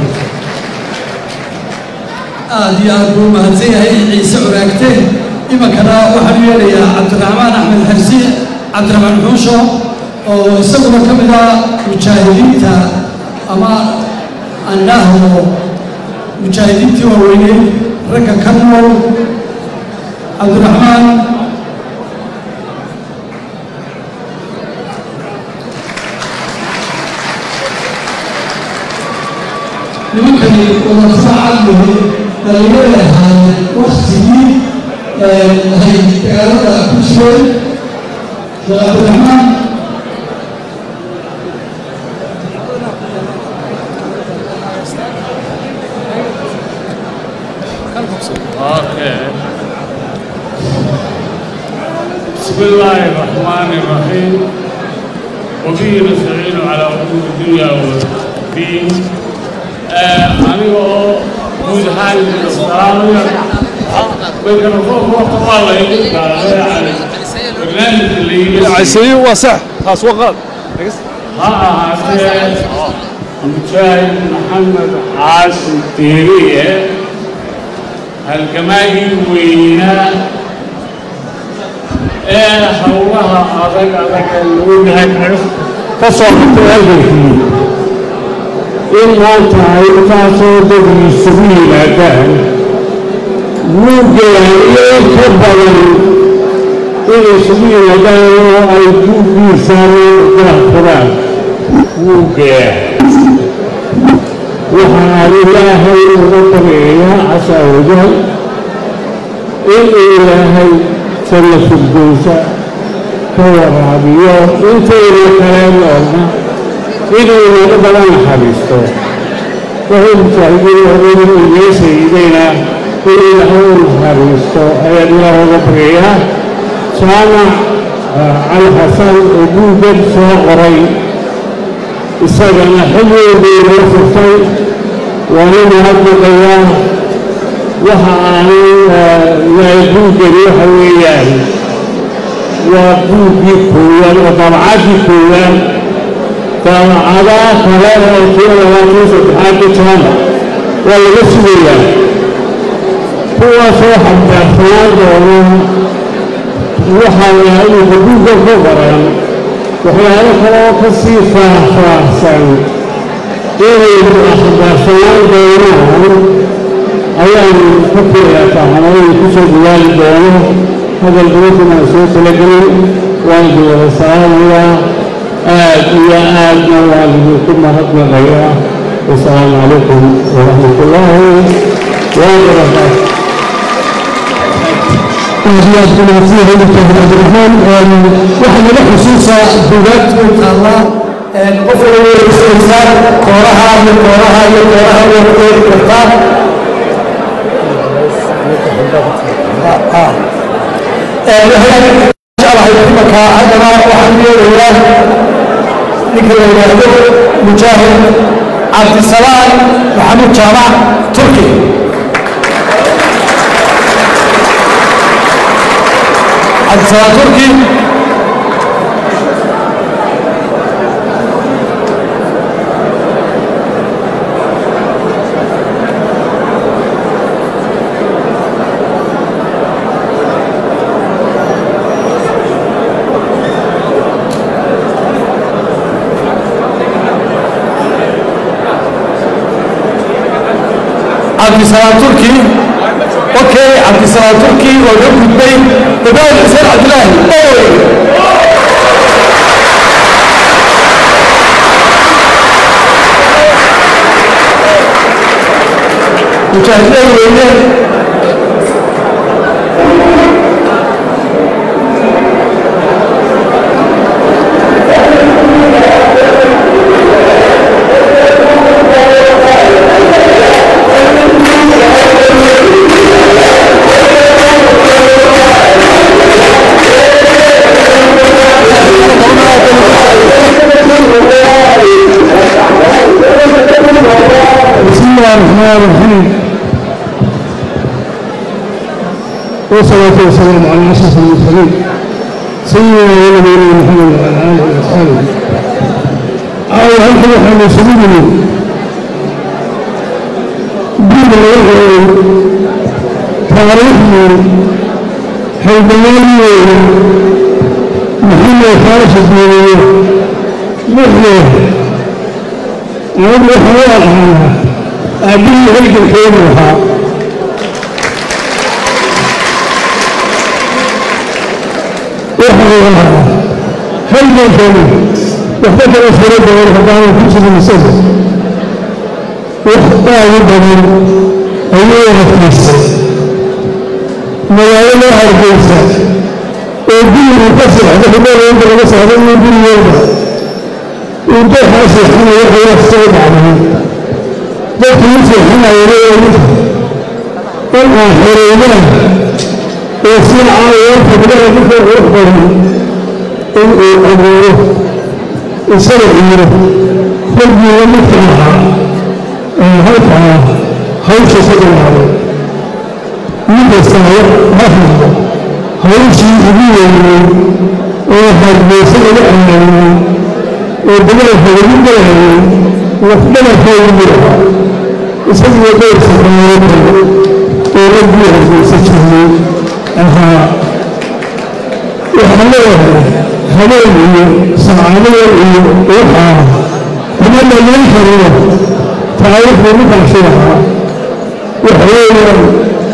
Speaker 2: aad iyo aad buu mahadsan yahay ciise curaagte iminkana waxaan u yeedhayaa cabdiraxmaan axmed xersi cabdiraxmaan xuusho oo isaguna ka mid ah mujaahidiinta ama aan dhahdo mujaahidiintii waaweyney ragga ka nool cabdiraxmaan nimankani wadafacad wehe dhalinyarada ahaayeen waktigii hay dagaalada ku jireen sheekh cabdiraxmaan
Speaker 8: بسم الله الرحمن الرحيم وبه نستعين على امور الدنيا والدين anigoo guud ahaan salaamaya mikrafoon waqti waa la igu qaaday yani barnaamijka la yidhi
Speaker 13: عسير واسع خلاص وقت
Speaker 8: ha ahaatee mujaahid maxamed xaasin tiiriye halgamaagii weynaa ee howlaha adag adag ee lagu yahay ka soo qabtay halgankii in maanta ay intaasoo dad isugu yimaadaan buuggeeda iyo in ka badan inay isugu yimaadaan oo ay buuggiisaan daahfuraan buuggeeda waxaan ilaahay uga baryayaa casa wajal inuu ilaahay jalla firdowsa ka waraabiyo intayna kale noolna inuu inaga badan naxariisto wuxuu mujaahidiin horeyna iyo sayidayna inuu ilaahay u naxariisto ayaan ilaah uga baryayaa jaamac cali xasan oo buuggan soo qoray isagana xilligii loo furtay waana mahadnaqayaa waxa aanay buuggani waxa weeyaan waa buuggii koowaad oo dabcaddii koowaad daabacadaha kale ee kii labaatan saddexaad ka jaamac waa laga sugayaa kuwaasoo xambaarsanaan doono waxaa imika buugga ku baran waxyaalo kale oo ka sii faahfaahsan inaynu akhbaarsanaan doonaan ayaanu ka filayaa fahmayn ku soo dhawaali doono hadal badankan aan soo talagelin waan idin wada salaamayaa aad iyo aadna waan idinku mahadnaqayaa wasalaamu calaykum waraxmat ullaahi wabarakaatu
Speaker 2: aad ku mahadsanyahay dr cabdiraxmaan waxaa naga xusuusaa buugaagtu taalla qof walba way isaysaa kooraha iyo kooraha iyo kooraha way ku eegi kartaa jeclahay imanka haddana waxaan yeelayaa ninka la yidhaahdo mujaahid cabdisalaam maxamuud jaamac turki cabdisalaam turki cabdisalaam turki okay cabdisalaam turki oo ka gudbay dabaal xuseen cabdilaahi oy mujaahidiin weyne
Speaker 13: بسم الله الرحمن الرحيم والصلاة والسلام على أشرف المرسلين سيدنا ونبينا محمد وعلى آله وأصحابه وهي هل كده احنا مسلمين دين الله تاريخنا حيداني محمد فارس الدينية مثله أقول حوار عنها أبي هيك الخير لها وحوارها هل كان واختفى الفريق والخطاب في سبيل السبب وحطاه يبني أيها الناس magaalada hargeysa oo gurigu ka seexda hubada laga saaro inuu gurigooda uu dooxaa seexanayo ayaa soo dhacday dadkii u seexanayana ee in aan xoreydaan oo si caawiyo fadlada dadka qurux badan in uu abuuro isaga ciiro rabbiga midka ahaa ee halkaa hawsha ka dhamaaday ninkastaba ha hadlo hawshii ugu weynay oo hargeysa laga amaanay oo dabalka lagu galayay lafdhabarkoodu yidhaha isagiyo dhowr saqaalood oo raggii hargeysa jirnay ahaa waxaan leeyahay habeen iyo saacadada iyo waxaa kuma dhammayn kariyo taariikhda ninkaasi ahaa waxa weeyaan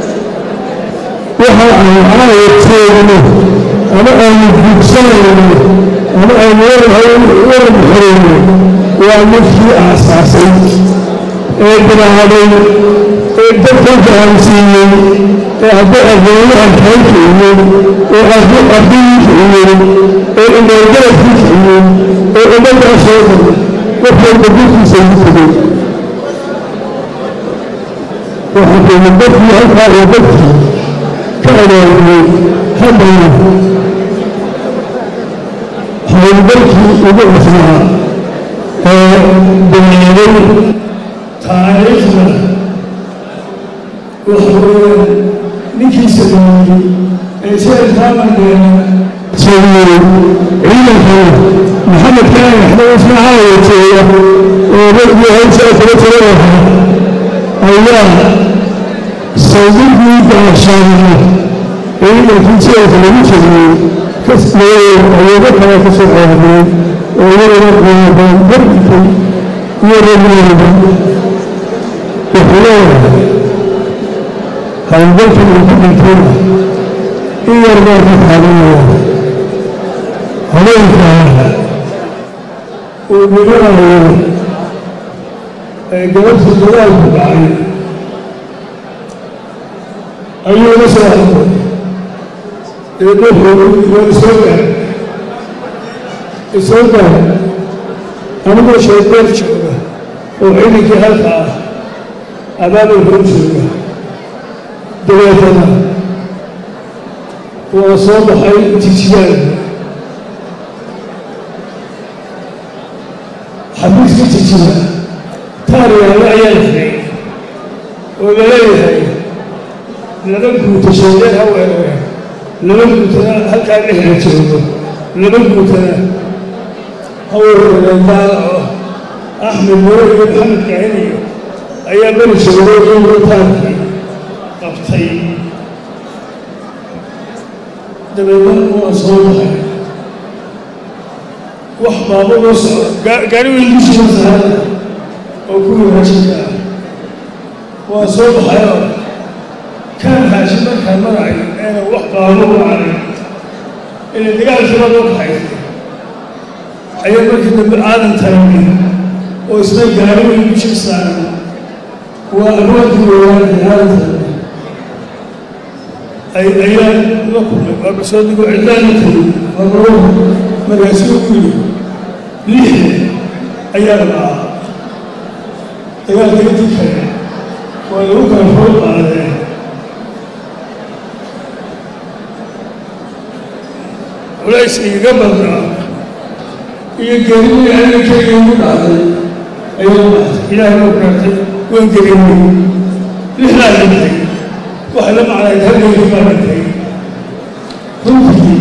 Speaker 13: waxa aan caawateenno ama aanu gudsanayno ama aanu waran xoreyno waa midkii aasaasay ee bilaabay ee dadka fahamsiiyey ee haddii aqoonyahan kaa kiciyey ee haddii ardayii kiciyey ee imeelgala ku kiciyey ee ummaddaa soo dhan qofkayba gurkiisa ugu tegey waxaa keena dadkii halkaa iyo dadkii كأولي هدنا howlgalkii ugu cusnaa ee bilaabay taariikhda waxa weeyaan ninkii sameeyey ee sheekhaamadeena sameeyey ciidankana maxamed kaan axmed ismaacaal wajeeya oo ragii hawshaa kula jira ahaa ayaa sawirkii gaashaana ciidankii jeelka lagu jiriyey kasleeyey awogo kale ka soo ceeriyey oo iyagana qaadan darbikay iyo ragooda wuxuu leeyahay howlgalkan uu ku dhintayna in yar baa ka taabanaya habeenkaa uu dhiganayo ee gabadhii dagaalku dhacay ayuu la soo hadlay eedaxuu iyo isoo gaar isoo gaar anigoo sheedeer jooga oo ciidankii halka ah abaabay hor jooga dabeetana waa soo baxay jijiyaan xabiiska jijiya taariyaale ayaa la xidhay oo la leeyahay laba guuta sheedeer ha weerare laba guutana halkaa dhexda joogo laba guutana ha weerareen daalaco axmed mure iyo maxamed kaciniyo ayaa beri joogay iyagoo taarkii qabtay dabeedna waa soo baxay wax baaba loo soco gaari weyn dushiisa saaran oo kuwii raashinka ah waa soo baxayoo kaan raashin markaan maracay eena wax baabo u caray ila dagaalkiiba loo kaxaysay ayaa markii dambe aadan taagay oo isna gaari weyn dushiisa saaran waa alwaadkii weeyaanay aadan taagay ayaa la kulmay waa basoo digo cidlaana tegey marmaro markaasuu ugu yidhi lixda ayaa dhacaa dagaalka intii kale waa lagu kala fool qaadeen culays igaga badnaa iyo gerimii aninkeyga igu dhacday ayaa baxtay ilaahay ma gaartay waan gerimay lixdaa dhintay waxay la macnayd halgeygii baa dhintay runtii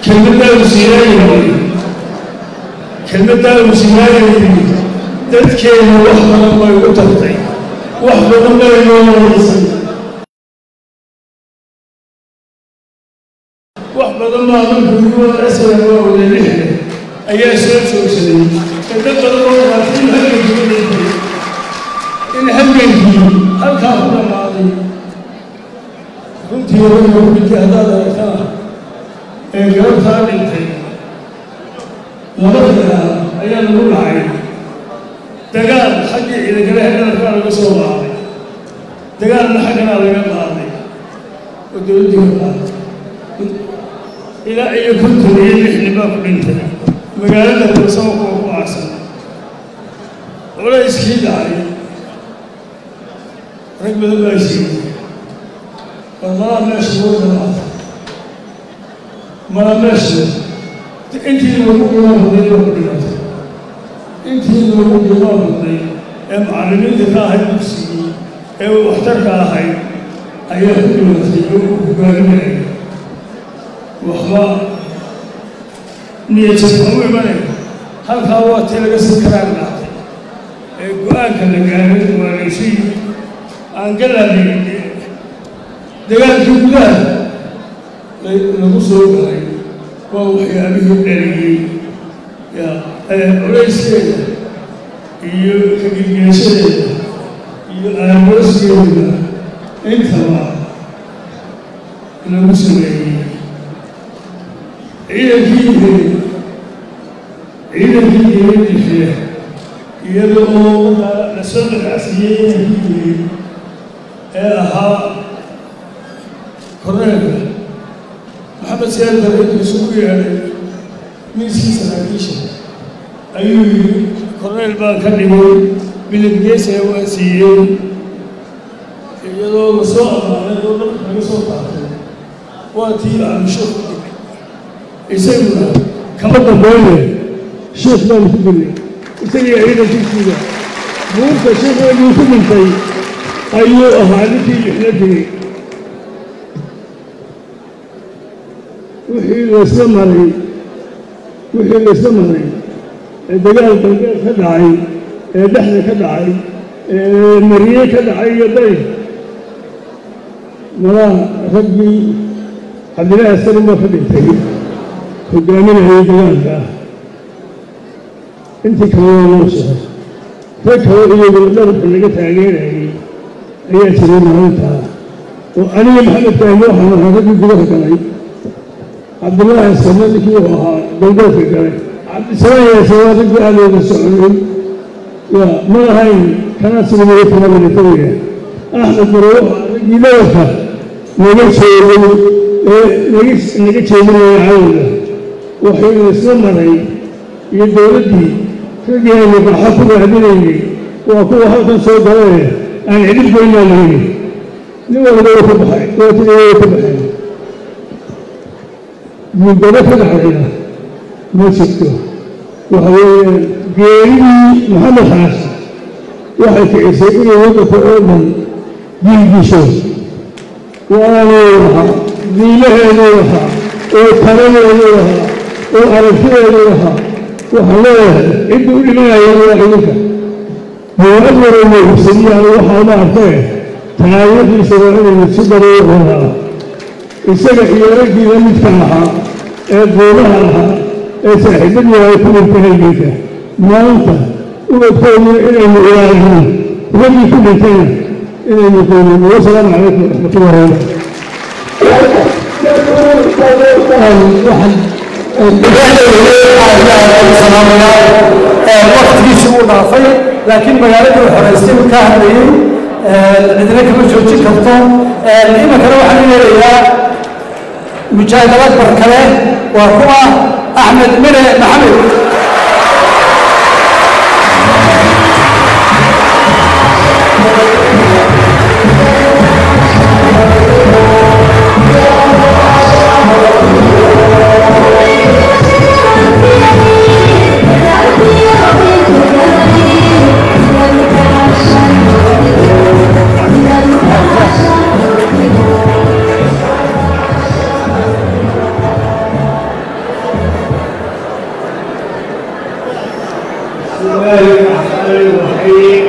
Speaker 14: kelmaddaa uu siinaayay kelmaddaa uu siinaayay dadkeena wax badan bay ugu tartay wax badan bay noo wadaysay wax badan baa markuu asala waa wada lixda ayaa soo joogsaday ee dad badan oo dhaatay in halgankii dhintay in halgankii halkaa ku dhammaaday runtii ragga ku dhintay haddaad aragtana ee garabtaa dhintay laba dagaal ayaa lagu dhacay dagaal xaggii ciidagale hedarkaa laga soo qaaday dagaalna xagganaa laga qaaday oo dowladdii ka qaaday ilaa iyo konton iyo lixni baa ku dhintay magaalada balsamo kuwa ku aarsan culayskii dhacay rag badan baa siiyey war malaa meesha loo dhamaata mala meesha intii loogu qiimo badnay baa ku dhimatay intii loogu qiimo badnay ee macallimiinta ka ahayd dugsigii ee waxtarka ahayd ayaa ku dhimatay oo u hogaaminaya waxba niyajasa u imanay halkaa waa tii laga sii karaan dhacday ee go-aanka la gaaray waa laysu yimid aan galaadin dagaalkii gudaha lagu soo galay waa waxyaabihii dhaliyey culayskeeda iyo kagilgeeshadeeda iyo aamooskeeda intaba lagu sameeyey ciidankii ciidankii diyadixe iyada oo la soo dhagacsiiyey ciidankii dilay ee ahaa korneelka maxamed siyaad bareedku isugu yeedhay miiskii saraakiisha ayuu yidhi korneyl baan ka dhigay biladgeesaya waa siiyey iyadoo la soo ammaanay oo dhanka laga soo qaatay waa tii aamisho ku dhigay isaguna kama dambayne sheekh baanu ku dilnay isagii ciidankiisiida buurta sheekheedii ku dhintay ayuu ahaa ninkii lixla digay wixii laysla maray wixii laysla maray ee dagaal galbeed ka dhacay ee dhexda ka dhacay ee mariye ka dhacay iyo day malaa raggii cabdilaahi asarin baa ka dhintay hogaaminayay dagaalka intii kale waa loo sheegay rag kale iyaguna dharka laga taageerayay ayaa jiray maalintaa oo aniga maxamed fahmi waxaan ahaa raggii gudaha galay cabdillaahi asarna ninkii wuxuu ahaa galbeedka galay cabdisalaam yaase waa raggii aalooda soconay ya ma ahayn kanaa sigamaya kama militariga axmed mare wuxuu ahaa raggii dhawarka naga jeeday ee naga naga jeedinaya cawda waxaynu isla maray iyo dowladdii raggii aynu qaxa ku raadinaynay waa kuwa halkan soo galee aan cidhib goynaa lahayni nin walba wuu ka baxay waatida way ka baxeen muddaba ka dhacdayna ma jirto waxa weeye geeridii maxamed xaashi waxay kicisay inay waddanka oo dhan diilgisho waanuu lahaa diilaheeduu lahaa oo taladeeduu lahaa oo aragtideeduu lahaa waxaan leeyahay cidda u dhimanayeen waa idinka dowlad warayna hubsadiyaan waxaa ma arkee taariikhdiisa waa inaynu si daruuro wadaa isaga iyo raggiiba midka ahaa ee duubaha ahaa ee saaxiibadii ay ku dhintay halgeynka maanta ubadkooduna inaynu ilaalino raggii ku dhintayna inaynu qoynino wasalaamu calaykum waraxmatullahi
Speaker 2: waqtigiisi uu dhaafay laakiin magaaladii uu xoraystay uu ka hadlayey cidina kama joojin karto iminkana waxaan u yeelayaa mujaahid akbar kale waa kuwa axmed mire maxamed
Speaker 15: بسم الله الرحمن الرحيم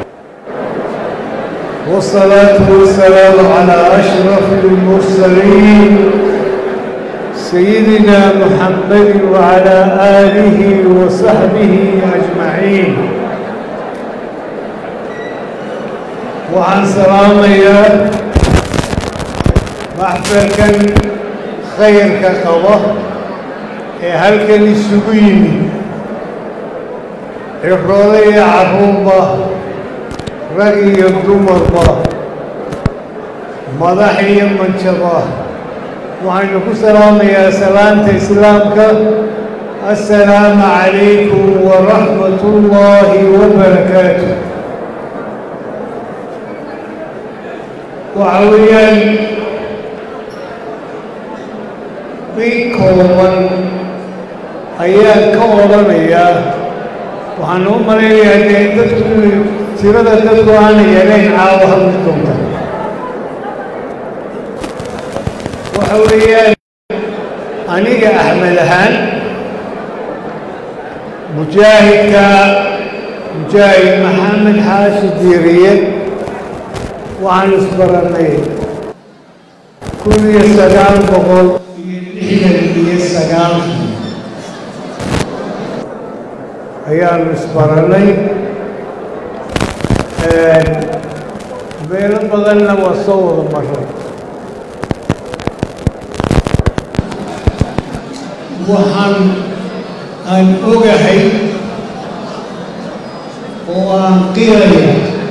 Speaker 15: والصلاة والسلام على أشرف المرسلين سيدنا محمد وعلى آله وصحبه أجمعين وعن سلام يا محفلكا خير كقوة هل كان السجين الرضي عروبة رأي الدمر مضحي من شبه waxaynu ku salaamayaa salaanta islaamka assalaamu calaykum waraxmat ullaahi wabarakaatu waxa weeyaan in kooban ayaan ka odhanayaa waxaan u malaynayaa dee dadku tirada dadku aana yarayn caawa hadli doonta waxa weeyaan aniga axmed ahaan mujaahidka mujaahid maxamed xaashi diiriye waxaan isbarannay kun iyo sagaal boqol iyo lixdan iyo sagaalkii ayaanu isbarannay meelo badanna waa soo wada maray waxaan aan ogahay oo aan qiraya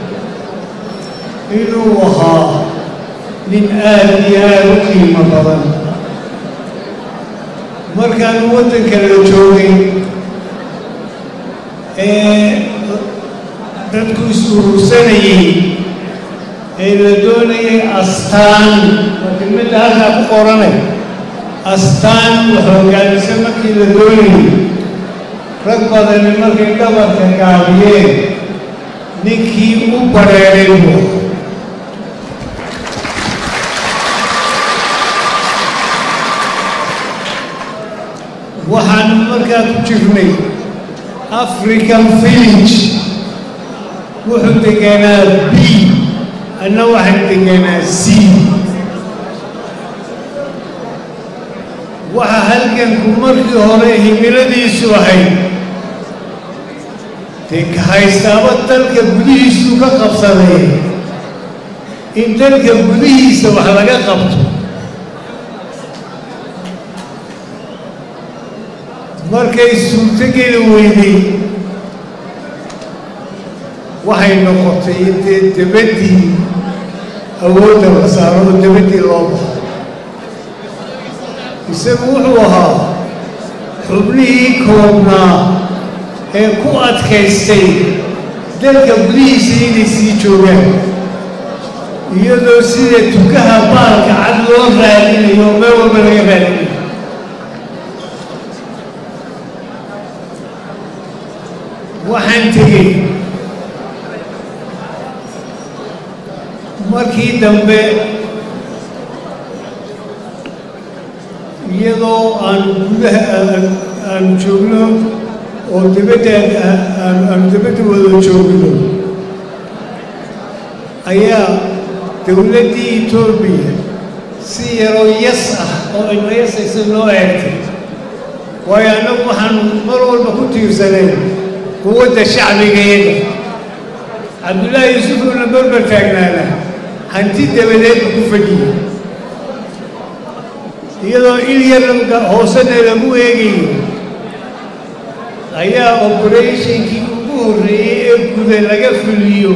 Speaker 15: inuu ahaa nin aad iyo aad u qiimo badan markaan waddanka la joogay ee dadku is-urursanayey ee la doonayay astaan waa kelmadda halkaa ku qoranay astaan wax hogaamisa markii la doonayay rag badani markay dhabarka gaabiyeen ninkii u bareeray buu waxaanu markaa ku jirnay african village wuxuu deganaa b anna waxaan deganaa c waxa halganku markii hore himiladiisu ahayd dee ka haystaaba dalka gudihiisuu ka qabsaday in dalka gudihiisa wax laga qabto markay suurtogeli weyday waxay noqotay intee debaddii awoodda la saaro oo debaddii loo baxo isagu wuxuu ahaa xubnihii koobnaa ee ku adkaystay dalka gudihiisa inay sii joogaan iyadoo sida tukaha baalka cad loo raadinayo oo meel walba laga raadinayo waxaan tegey markii dambe iyadoo aan gudaha aan joogno oo dibadda aan dibadda wada joogno ayaa dowladdii etoobiya si yaroo yas ah oo aynu yasaysa noo eegtay waayo annagu waxaan mar walba ku tiirsanayn quwadda shacbigayaga cabdullaahi yuusufuuna berber taagnaana hanti dabadeedba ku fadhiyey iyadoo il yar hoosena lagu eegayo ayaa oberatinkii ugu horreeyey ee guda laga fuliyo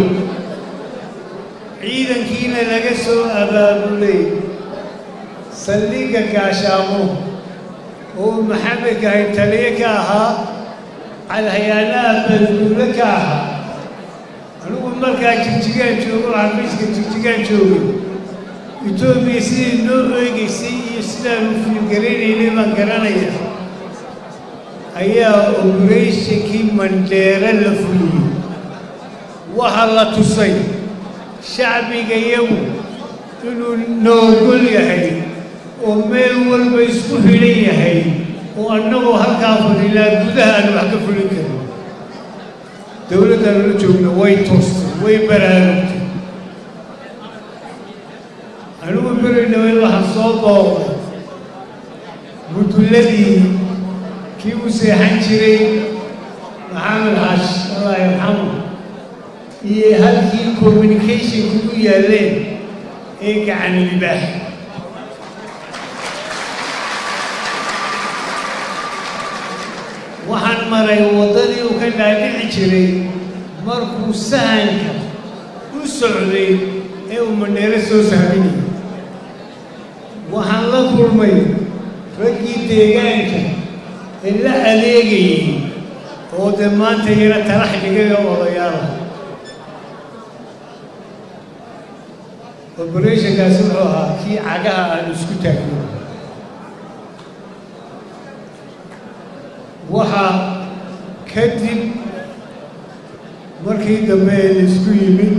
Speaker 15: ciidankiina laga soo abaabulay saldhigga gaashaamo oo maxamedka ay taliye ka ahaa calhayaanaha balduule ka ahaa anigu markaa jigjigaan joogo xafiiska jigjigaan joogay etoobiya sidii noo eegaysay iyo sidaanu fiilgaraynaynay baan garanaya ayaa oberatinkii mandheere la fuliyey waxaa la tusay shacbiga iyagu inuu noogol yahay oo meel walba isku xidhan yahay oo annagoo halkaa fadhinaa gudaha aan wax ka fulin karin dowladdan la joogna way toostay way baraarugtay anigu beri dhawey waxaan soo booqday mudulladii kii u seexan jiray maxamed xaash allah yarxamu iyo halkii communicationku u yaalleen ee gacan libaax waxaan maray waddadii uu ka dhaadhici jiray markuu sahanka u socday ee uu mandheero soo sahminayay waxaan la kulmay raggii deegaanka ee la adeegayay oo dee maanta yana talax dhigay oo odayaala operationkaasi wuxuu ahaa kii cagaha aan isku taagno waxaa kadib markii dambe ee laysku yimid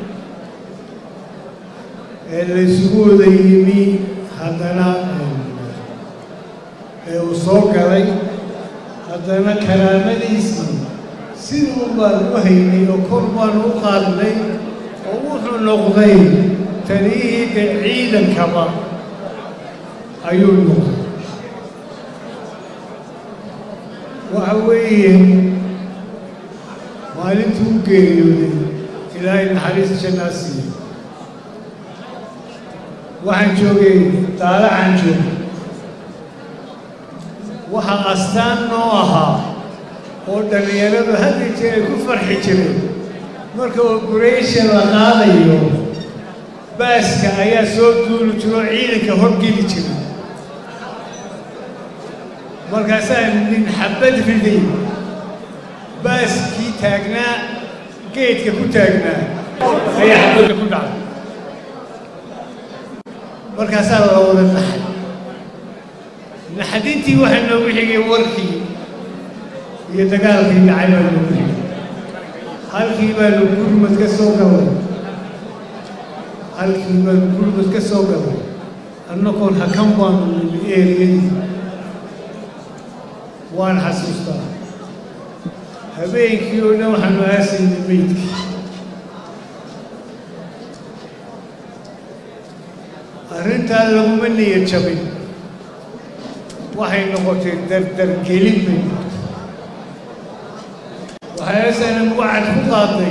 Speaker 15: ee laysugu wada yimi haddana ee uu soo galay haddana karaamadiisii siduu baan u haynay oo kor baan u qaadnay oo wuxuu noqday taliyihii de ciidankaba ayuu noqday waxa weeye maalintuu u geeriyooday ilaahay naxariis jannaa siiye waxaan joogay daalacaan joogay waxaa astaan noo ahaa oo dhallinyaradu hadda jeer ay ku farxi jireen marka operation la qaadayo baaska ayaa soo duuli jiro oo ciidanka horgeli jira markaasaa nin xabad riday baaskii taagnaa geedka ku taagnaa ayaa xabadda ku dhacday markaasaa la wada naxay naxdintii waxaa noogu xigay warkii iyo dagaalkii dhacay baa noogu xigay halkii baanu gurmad ka soo galay halkii baanu gurmad ka soo galay annagoon hakan baanu nimi eeriyadii waan xasuustaa habeenkii oo dhan waxaanu aasaynay meydkii arrintaa laguma niyad jabin waxay noqotay dardargelin bay noqotay waxay asanan wacad ku qaaday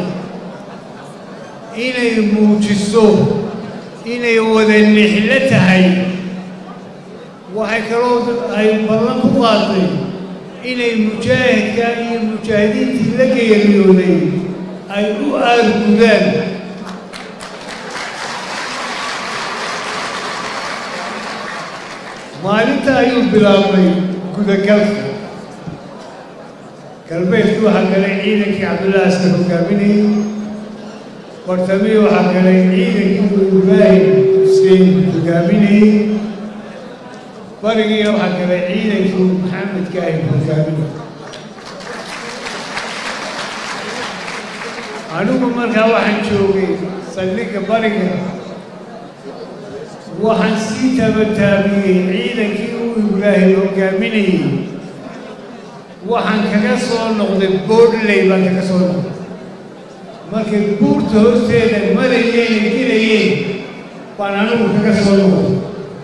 Speaker 15: inay muujiso inay wada nixlo tahay waxay kaloo ay ballan ku qaaday inay mujaahidka iyo mujaahidiintii la geeriyooday ay u aargudaan maalinta ayuu bilaabmay gudagalka galbeedkii waxaa galay ciidankii cabdullahi askar hogaaminayay bartamii waxaa galay ciidankii ibraahim xuseen hogaaminayay barigiina waxaa galay ciidankii maxamedka ay hogaaminayay anigu markaa waxaan joogay saldhigga bariga waxaan sii tabataabiyey ciidankii uu ibraahim hogaaminayey waxaan kaga soo noqday boodley baan kaga soo noqday markay buurta hoosteeda marayeen gelayeen baan anigu kaga soo noqday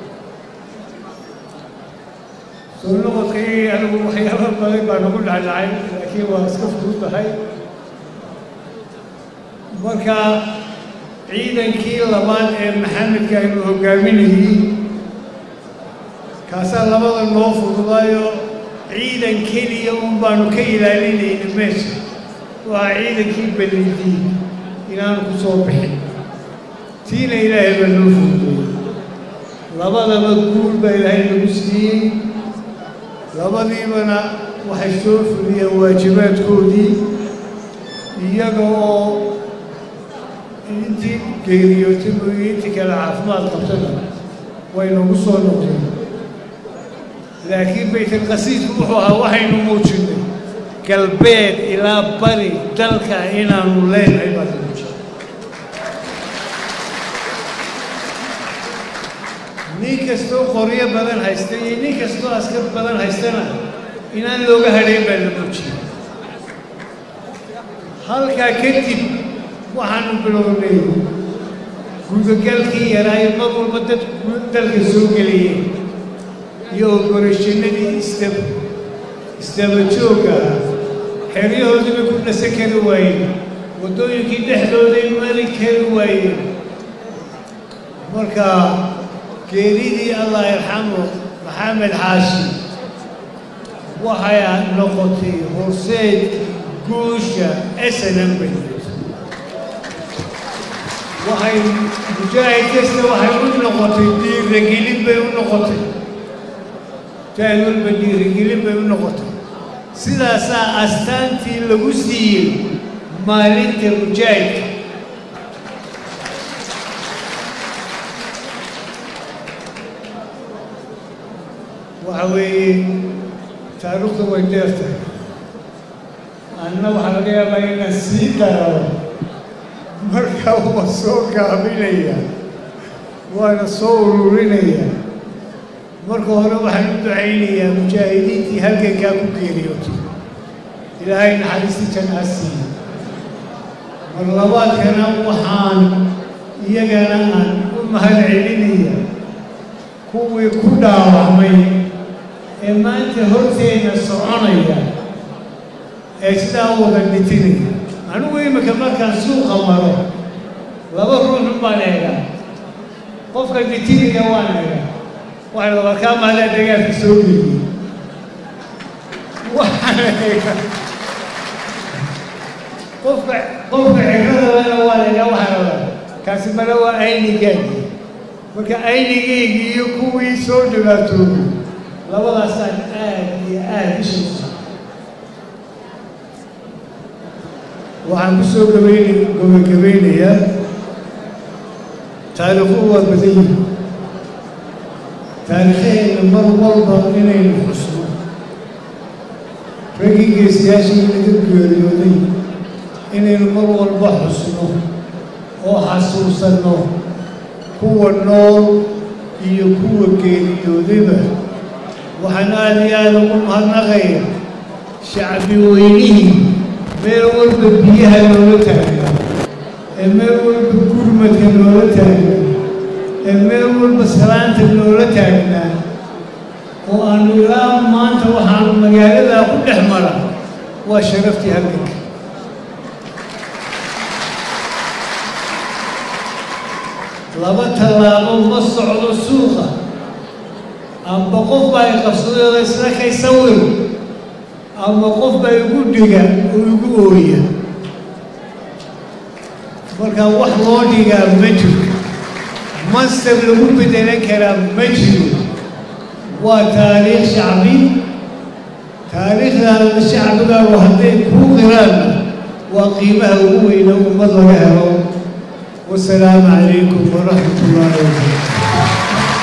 Speaker 15: soo noqodkii anigu waxyaaba badan baa nagu dhacdhacay laakiin waa iska fududahay marka ciidankii labaad ee maxamedka aynu hogaaminayey kaasaa labada noo fududaayo ciidan keliya un baanu ka ilaalinayna meesha waa ciidankii ballidii inaanu ku soo bixin tiina ilaahay baa noo fududeeyey labadaba guul baa ilaahay nagu siiyey labadiibana waxay soo fuliyeen waajibaadkoodii iyaga oo intii geeriyootay mooye intii kale caafimaad qabtana way nagu soo noqdeen laakiin baytalqasiidku wuxuu ahaa waxaynu muujinnay galbeed ilaa bari dalka inaanu leenahay baad muujinay nin kastoo qoryo badan haysta iyo nin kastoo askar badan haystana inaan looga hadhayn baa la muujiyey halkaa kadib waxaanu bilownay gudagalkii yaraayo mar walba dad dalka soo gelaya iyo oborashanadii isdab isdaba joogga ah xeryahoodii bay ku dhasan kari waayeen waddooyinkii dhexdooday mari kari waayeen marka geeridii allah yarxamu maxamed xaashi waxay noqotay horseed guusha snm bay waxay mujaahid kasta waxay u noqotay dhiiragelin bay u noqotay mujaahid walba dhiiragelin bay u noqotay sidaasaa astaantii lagu siiyey maalinta mujaahidka waxa weeye taariikhda way dheer tahay anna waxaa laga yaabaa inaan sii daro marka waa soo gaabinaya waana soo ururinaya marka hore waxaan u ducaynayaa mujaahidiintii halgankaa ku geeriyootay ilaahay naxariisti jannaa siiya mar labaadkana waxaan iyagana aan u mahad celinaya kuwii ku dhaawacmay ee maanta horteenna soconaya ee sidaa wada dhitinaya anigu imika markaan suuqa maro laba ruuxun baan eegaa qofka dhitinaya waan eegaa waxay labarkaa maadaa dagaalka soo geliyey waxaan eegaa qofka qofka ciradalana waan eegaa waxaan rabaa kaasi male waa aynigaagi marka aynigaygi iyo kuwii soo dhibaatoobay labadaasaan aad iyo aad ishaysa waxaan ku soo gabayn gabagabeynayaa taariikhuhu waa badan yihi taariikhaheenna mar walba inaynu xusno raggii geesiyaashii naga geeriyooday inaynu mar walba xusno oo xasuusanno kuwa nool iyo kuwa geeriyoodayba waxaan aada iyo aada ugu mahadnaqaya shacbi weynihii meel walba biyaha loola taagnaa ee meel walba gurmadka loola taagnaa ee meel walba salaanta loola taagnaa oo aanu ilaa maanta waxaanu magaaladaa ku dhex mara waa sharaftii halganka laba tallaabo ma socdo suuqa amba qof baa i qabsadayoo isla kay sawir ama qof baa igu dhiga oo igu ooya marka wax loo dhigaa ma jiro mansab lagu bedelan karaa ma jiro waa taariikh shacbi taariikhdaada shacbigaagu hadday kuu qiraanna waa qiimaha ugu weyna ummad laga helo wasalaamu calaykum waraxmat ullaahi wabarakatu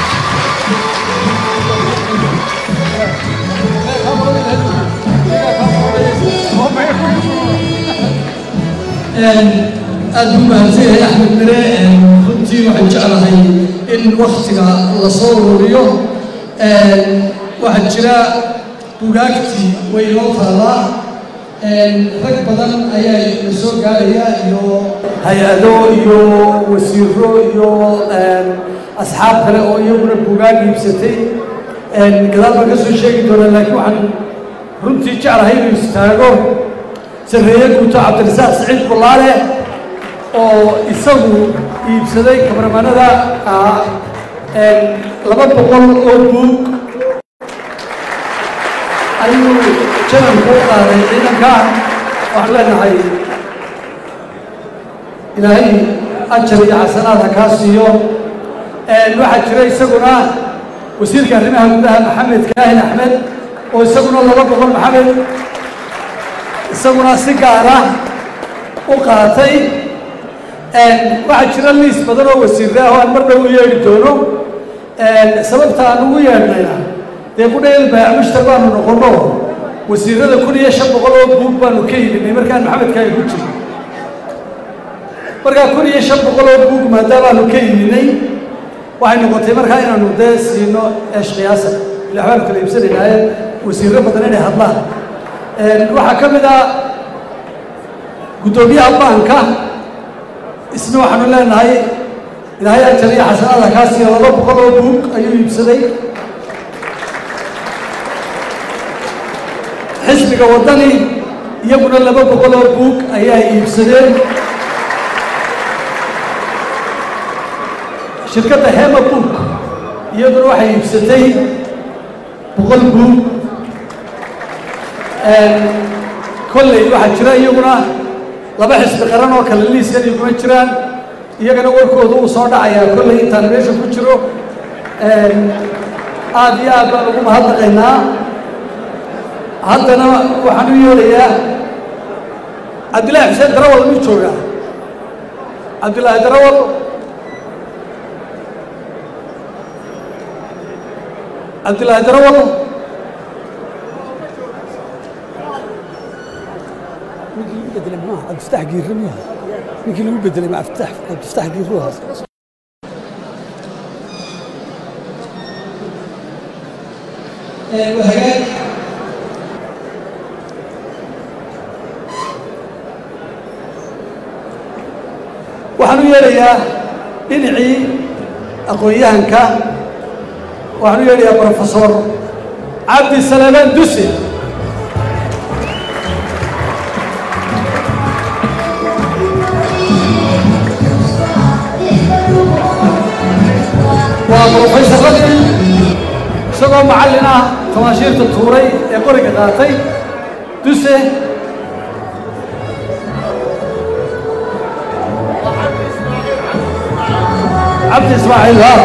Speaker 2: aad u mahadsan yahay axmed mire runtii waxaan jeclahay in waktiga la soo ururiyo waxaa jira bugaagtii way inoo taallaa rag badan ayaa la soo gaaraya iyo hay-ado iyo wasiiro iyo asxaab kale oo iyaguna bugaag iibsatay gadaal baan ka soo sheegi doonaa laakiin waxaan runtii jeclahay inuu istaago sareeye guuto cabdirasaaq siciid bulaale oo isagu iibsaday kabarmanada ah laba boqol oo buug ayuu janabku u qaaday ciidanka waxaan leenahay ilaahay ajar iyo xasanaad ha kaa siiyo waxaa jira isaguna wasiirka arrimaha gudaha maxamed kaahin axmed oo isaguna laba boqol maxamed isaguna si gaara u qaatay waxaa jira liis badan oo wasiirre ah oo aan mar dhow u yeedhi doono sababta aan ugu yeedhnayna dee kudheel baamushtar baanu noqonno wasiirrada kun iyo shan boqol oo buug baanu ka iibinay markaan maxamedka ay ku jiro markaa kun iyo shan boqol oo buug maadaamaanu ka iibinay waxay noqotay markaa inaanu dee siino eesh qiyaasa ila waxbaanu kala iibsanaynaaye wasiirro badan inay hadlaan waxaa ka mid ah guddoomiyaha baanka isna waxaanu leenahay ilaahay ajar iyo xasanaada kaa siiya laba boqol oo buug ayuu iibsaday xisbiga waddani iyaguna laba boqol oo buug ayaa iibsadeen shirkadda hema book iyaduna waxay iibsatay boqol buug kolley waxaa jira iyaguna laba xisbi qaran oo kale liiskan iguma jiraan iyagana warkooda uu soo dhacayaa kolley intaan meesha ku jiro aad iyo aad baan ugu mahadnaqaynaa haddana waxaan u yeelayaa cabdillaahi xuseen darawal muu joogaa cabdillaahi darawal cabdillaahi darawal
Speaker 16: abdiftaax giirre miya ninkii lagu bedelay ma abdiftaax abdiftaax giirre ahaas
Speaker 2: hagaag waxaan u yeelayaa dhinacii aqoon-yahanka waxaan u yeelayaa brofesor cabdi salamaan duse waa brofesaradii isagoo macallin ah tamaashiirta tuuray ee qoriga qaatay duse cabdi ismaaciil ha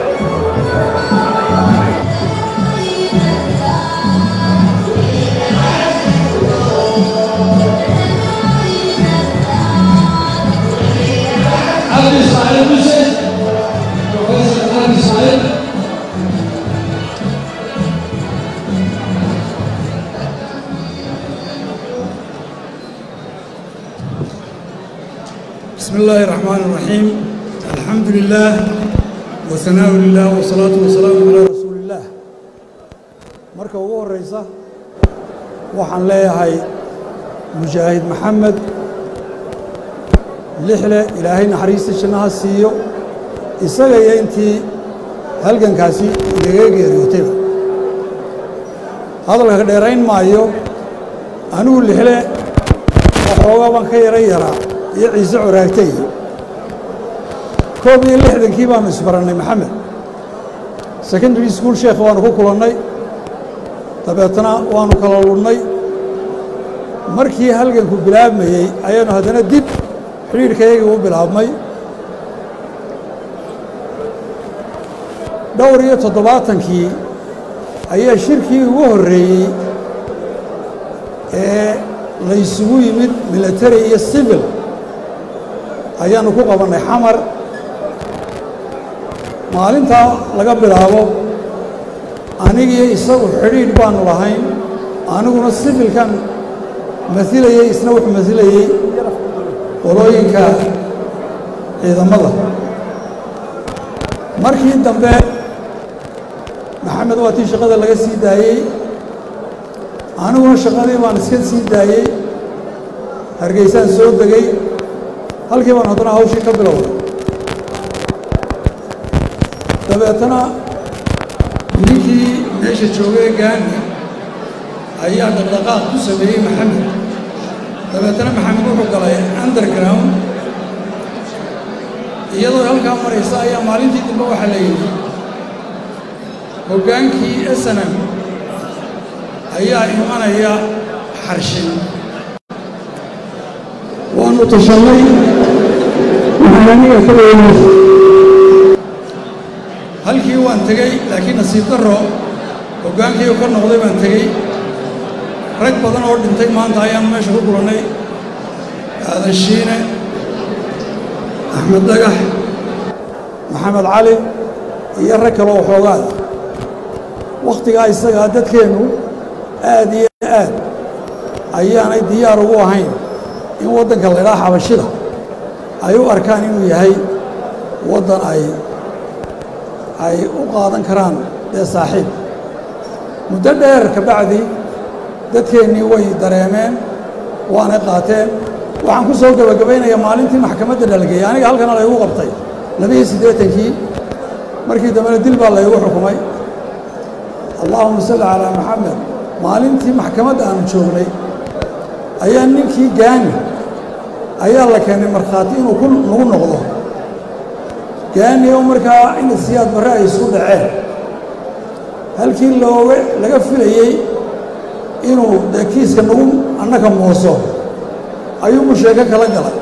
Speaker 2: cabdi ismaaciil duse professor cabdi ismaaciil
Speaker 17: بسم الله الرحمن الرحيم الحمد لله وثناء لله والصلاة والسلام على رسول الله marka ugu horeysa waxaan leeyahay mujaahid maxamed lixle ilaahay naxariista jannaha siiyo isaga iyo intii halgankaasi inaga geeriyootayba hadalka ka dheerayn maayo anigu lixle waxoogaa baan ka yara yaraa iyo ciise coraagtay koob iyo lixdankii baanu isbarannay maxamed secondary school sheekh waanu ku kulannay dabeetna waanu kala ludhnay markii halganku bilaabmayey ayaanu haddana dib xidhiidhkayagii u bilaabmay dhowr iyo toddobaatankii ayaa shirkii ugu horreeyey ee laysugu yimid military iyo civil ayaanu ku qabannay xamar maalintaa laga bilaabo anigiyo isagu xidhiidh baanu lahayn aniguna sivilkan masilayey isna wuxuu masilayey qolooyinka ciidamada markii dambe maxamed waa tii shaqada laga sii daayey aniguna shaqadii baan iska sii daayey hargeysaan soo degay halkii baan haddana hawshii ka bilowday dabeetana ninkii meesha joogay gaani ayaa dhaqdhaqaaq ku sameeyey maxamed dabeetana maxamed wuxuu galay underground iyadoo halkaa maraysa ayaa maalintii dambe waxaa la yidhi hoggaankii snm ayaa imanaya xarshin waanu tashannay waxaan aniga ka weynays halkii waan tegey laakiin nasiib darro hoggaankii ka noqday baan tegey rag badan oo dhintay maanta ayaanu meesha ku kulannay aadan shiine axmed dhagax maxamed cali iyo rag kale oo xoogaada wakhtigaa isagaa dadkeennu aad iyo aad ayaanay diyaar ugu ahayn in waddanka laydhaa xabashida ay u arkaan inuu yahay waddan ay ay u qaadan karaan dee saaxiib muddo dheer ka bacdi dadkeennii way dareemeen waanay qaateen waxaan ku soo gebagabaynayaa maalintii maxkamadda dhalgeeyay aniga halkana laygu qabtay labiyo siddeetankii markii dambena dil baa laygu xukumay allaahuma salli calaa maxamed maalintii maxkamadda aanu joognay ayaa ninkii gaani ayaa la keenay markhaati inuu ku nagu noqdo gaani oo markaa in siyaad barre ay isku dhaceen halkii looga laga filayey inuu dee kiiska nagu annaka mooso ayuumu sheeko kala galay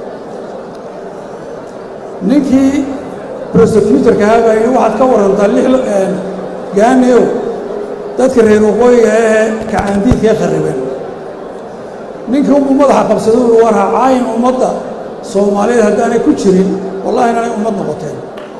Speaker 17: ninkii prosecutorka ahaa baa yidhi waxaad ka warantaa lix gaaniow dadka reer waqooyiga ahee kacaandiidkae kharriben ninkii unbuu madaxa qabsaday uu war hacaayin ummadda soomaaliyeed haddaanay ku jirin wallahi inanay ummad noqoteen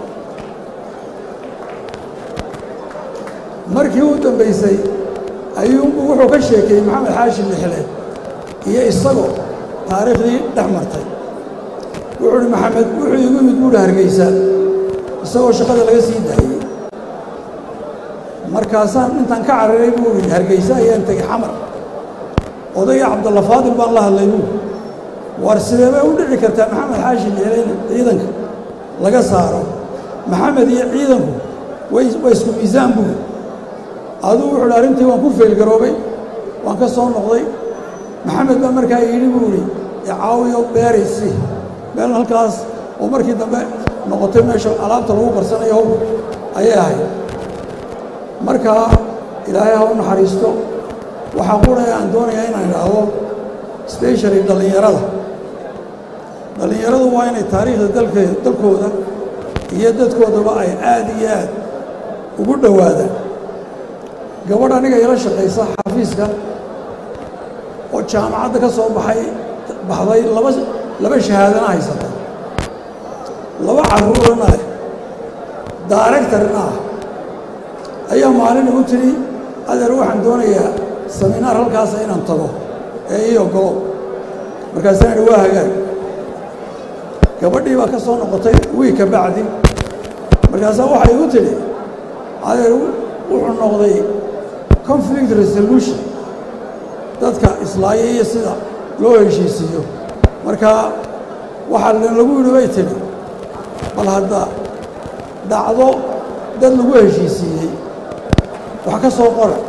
Speaker 17: markii u dambaysay ayuunbuu wuxuu ka sheekeeyey maxamed xaashim lixle iyo isagoo taariikhdii dhex martay wuxuu uhi maxamed wuxuu igu yimid buuhi hargeysa isagoo shaqada laga sii daayey markaasaan intaan ka cararay buu ihi hargeysa ayaan tegey xamar odayga cabdalla faadil baan la hadlay buu war sidee bay u dhici kartaa maxamed xaashim lixle in ciidanka laga saaro maxamed iyo ciidanku way waa isku miisaan buu aduu wuxuu uhi arrintii waan ku feelgaroobay waan ka soo noqday maxamed baa markaa yidhi buu idhi icaawiyo beeraysi meel halkaas oo markii dambe noqotay meesha alaabta lagu karsanayo howr ayay ahayd markaa ilaahay ha u naxariisto waxaa quraya aan doonayaa inaan idhaahdo specially dhallinyarada dhallinyaradu waa inay taariikhda dalke dalkooda iyo dadkoodaba ay aad iyo aad ugu dhowaadaan gabadh aniga ila shaqaysa xafiiska oo jaamacadda ka soo baxay baxday laba laba shahaadana haysata laba carruurana ah daaregtarna ah ayaa maalin igu tidhi adeer waxaan doonayaa saminaar halkaasa inaan tago ee ii ogolo markaasaan idhi waa hagaag gabadhii baa ka soo noqotay wiig ka bacdi markaasaa waxay igu tidhi adeer wuxuu noqday conflict resolution dadka islaaya iyo sida loo heshiisiiyo marka waxaa lagu yidhi bay tidhi bal hadda dhacdo dad lagu heshiisiiyey wax ka soo qora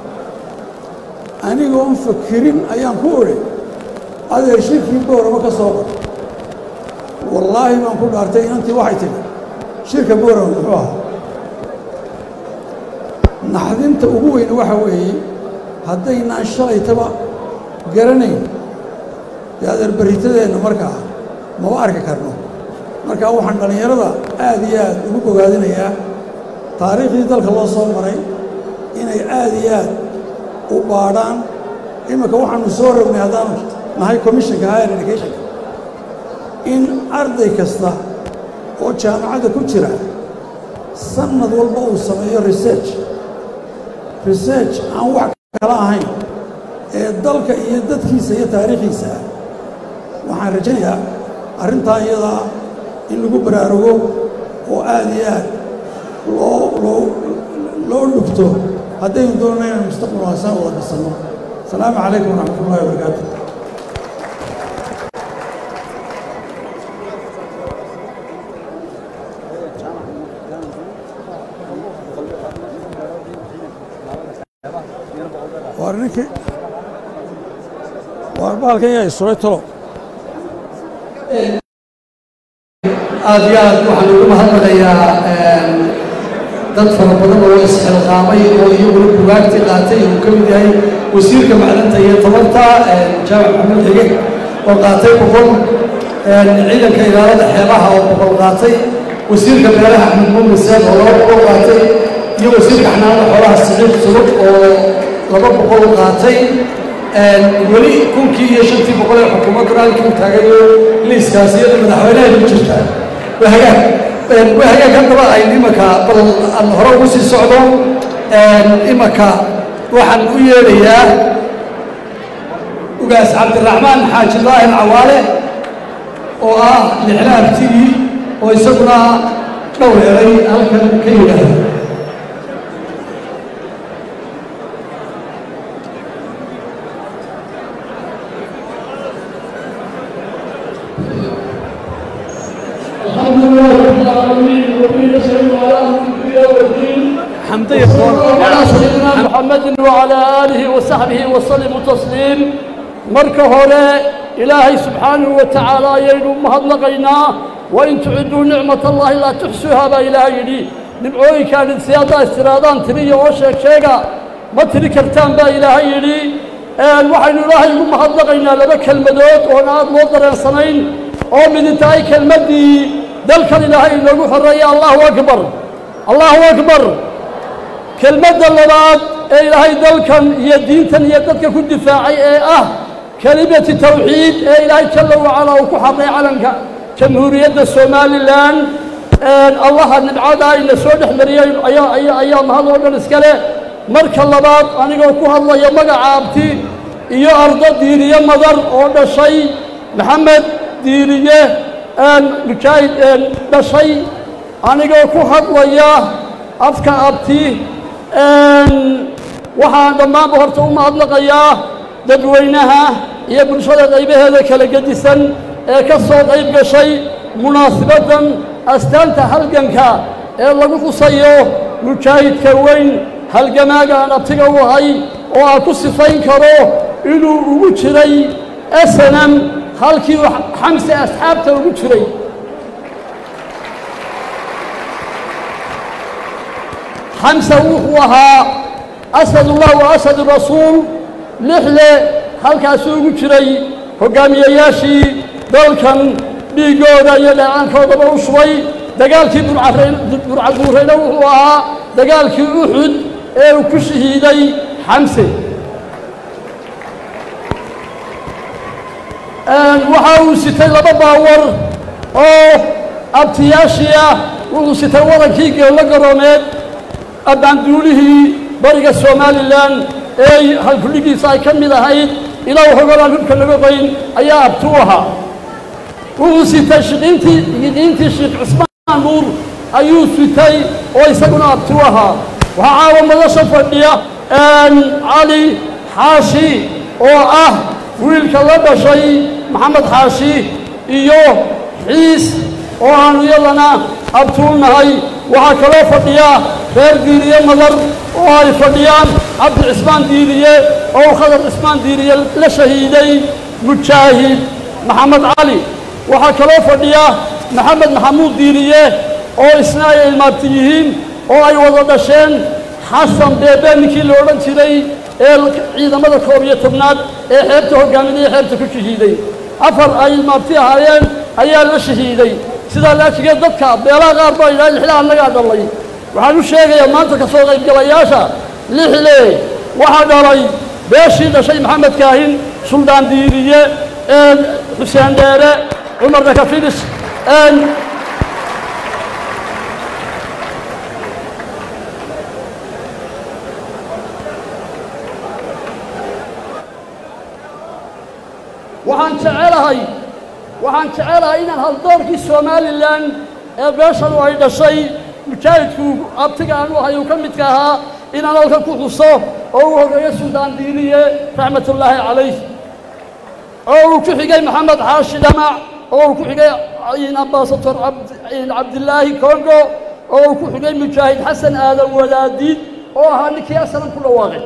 Speaker 17: anigoon fakirin ayaan ku odhi adeer shirkii boorama ka soo qor wallaahi baan ku dhaartay inantii waxay tidhi shirka boorama muxuu ahaa naxdinta ugu weyn waxa weeye haddaynaan shalaytaba garanayn dee adeer barritadeenna markaa maba arki karno markaa waxaan dhallinyarada aad iyo aad ugu bogaadinayaa taariikhdii dalka loo soo maray inay aad iyo aad u baadhaan iminka waxaanu soo rognay haddaanu nahay commissionka higher educationka in arday kasta oo jaamacadda ku jira sannad walba uu sameeyo research research aan wax kala ahayn ee dalka iyo dadkiisa iyo taariikhiisa ah waxaan rajaynayaa arrintaa iyadaa in lagu baraarugo oo aad iyo aad loo loo loo dhugto haddaynu doonana inaan mustaqbal waasaan wada dhisanno asalaamu calaykum waraxmat ullahi wabarakaatu waar ninkii waar bahalkan yaa isuray talo
Speaker 2: aad iyo aad waxaan ugu mahadnaqayaa dad fara badan oo isxilqaamay oo iyaguna bugaagtii qaatay uu ka mid yahay wasiirka macdanta iyo tabarta jaamac maxamed xige oo qaatay boqol ciidanka ilaalada xeebaha oo boqol qaatay wasiirka beeraha axmed muumin seed oo laba boqol qaatay iyo wasiirka xanaanada xoolaha siciid sulub oo laba boqol qaatay weli kunkii iyo shantii boqol ee xukuumaddu halkii u taagayo liiskaas iyada madaxweynaha ku jirta waa hagaag waa hagaag haddaba ay imanka bal aan hore ugu sii socdo imanka waxaan u yeedhayaa ugaas cabdiraxmaan xaaji daahir cawaale oo ah lixla abtigii oo isaguna dhowr eray halkan ka yidhaahda
Speaker 12: الحمد لله رب العالمين وبه نسأل على أمر الدنيا والدين
Speaker 16: حمدية
Speaker 12: على سيدنا محمد وعلى آله وصحبه وسلم تسليم marka hore ilaahay subxaanahu wa tacaala ayaynu mahadnaqaynaa wain tuciduu nicmat allahi laa tuxsuuhaa baa ilaahay yidhi nimcooyinkaan si haddaa istiraadaan tiriya oo sheeg sheega ma tiri kartaan baa ilaahay yidhi waxaynu ilaahay ugu mahadnaqaynaa laba kelmadood oon aad loo dareensanayn oo midi tahay kelmaddii dalkan ilaahay inoogu xoreeya allahu akbar allahu akbar kelmadda labaad ee ilaahay dalkan iyo diintan iyo dadka ku difaacay ee ah kelimati tawxiid ee ilaahay jalla wacalaa uu ku xaqay calanka jamhuuriyadda somalilan allaha nibcada ina soo dhex mariyey ayaa ayaa ayaa mahad oo dhan iska leh marka labaad anigoo ku hadlaya magaca abti iyo ardo diiriye madar oo dhashay maxamed diiriye mujaahid dhashay anigoo ku hadlaya afka abti waxaan dhammaanba horta u mahadnaqayaa dadweynaha iyo bulshada qaybaheeda kala gedisan ee ka soo qayb gashay munaasibaddan astaanta halganka ee lagu xusayo mujaahidka weyn halgamaaga aan abtiga u ahay oo aan ku sifayn karo inuu ugu jiray snm halkii uu xamse asxaabta ugu jiray xamse wuxuu ahaa asadullah wa asadu rasuul lixle halkaasuu ugu jiray hoggaamiyeyaashii dalkan dhiiggooda iyo dheecaankoodaba u shubay dagaalkii burcaduurayna wuxuu ahaa dagaalkii uxud ee uu ku shahiiday xamse waxa uu sitay laba baawar oo abtiyaashii ah wuxuu sitay wadankii geello garoomeed abbaanduulihii bariga somalilan ee halkudhigiisa ay ka mid ahayd ilaa hogolaan hubka laga qoyn ayaa abti u ahaa wuxuu sitay shiqiintii yiqiintii sheekh cismaan nuur ayuu sitay oo isaguna abti u ahaa waxaa caawa madasha fadhiya cali xaashi oo ah wiilka la dhashay maxamed xaashi iyo xiis oo aanu iyadana abti u nahay waxaa kaloo fadhiya reer diiriye madar oo ay fadhiyaan cabdi cismaan diiriye oo uu khadar cismaan diiriye la shahiiday mujaahid maxamed cali waxaa kaloo fadhiya maxamed maxamuud diiriye oo isna ay ilmaabti yihiin oo ay wada dhasheen xasan beebe ninkii la odhan jiray ee ciidamada koob iyo tobnaad ee xeebta hogaaminaya xeebta ku shahiiday afar ay ilmaabti ahaayeen ayaa la shahiiday sidaa laajigeed dadka beelaha qaar baa yidhaha lixle annagaa dhalay waxaan u sheegayaa maanta ka soo qaybgalayaasha lixle waxaa dhalay beeshii dhashay maxamed kaahin suldaan diiriye xuseen dheere cumar dakafilis waxaan jecelahay waxaan jecelahay inaan haldoorkii somalilan ee beeshanu ay dhashay mujaahidku abtiga aan u ahay uu ka midka ahaa inaan halkan ku xuso oo uu horeeyo suldaan diiniye raxmatullaahi calayh oo uu ku xigay maxamed xaashi dhamac oo uu ku xigay ambasator cabdilaahi kongo oo uu ku xigay mujaahid xasan aadan wadaadiid oo ahaa ninkii asalan ku dhawaaqay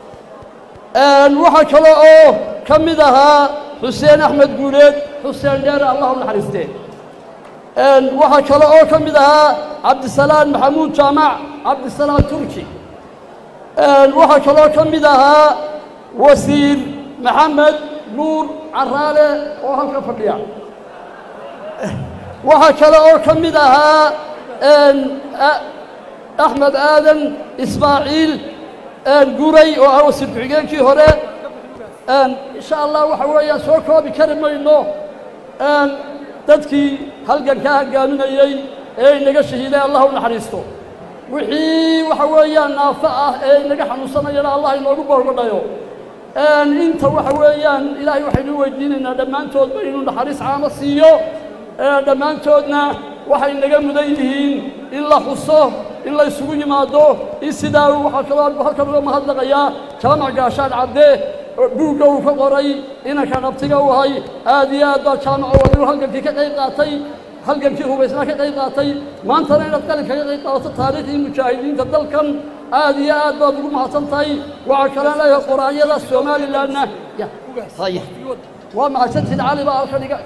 Speaker 12: waxaa kale oo ka mid ahaa xuseen axmed guuleed xuseen dheere allah u naxariistee waxaa kale oo ka mid ahaa cabdisalaan maxamuud jaamac cabdisalaan turki waxaa kaloo ka mid ahaa wasiir maxamed nuur caraale oo halka fadhiya waxaa kale oo ka mid ahaa axmed aadan ismaaciil guray oo ah wasiir ku-xigeenkii hore insha allah waxa weeyaan soo koobi kari mayno dadkii halgankaa hogaaminayey ee inaga shahiiday allah u naxariisto wixii waxa weeyaan naafo ah ee inaga xanuunsanayana allah inoogu boorgodhayo inta waxa weeyaan ilaahay waxaynu weydiinaynaa dhammaantoodba inuu naxariis caamo siiyo dhammaantoodna waxay naga mudan yihiin in la xuso in la isugu yimaado in sidaa waxaa kaloo halkan uga mahadnaqayaa jaamac gaashaan cadde
Speaker 18: buugga uu ka qoray inanka qabtiga u hay aad iyo aad baa jaamaco wadinu halgankii ka qayb qaatay halgankii hubaysnaa ka qayb qaatay maantana inaad qalin kaga qayb qaadato taariikhdii mujaahidiinta dalkan aad iyo aad baad ugu mahadsan tahay waxaa kalaan leeyahay quraanyada somalilandna waa mahadsantiid cali baa halkan iga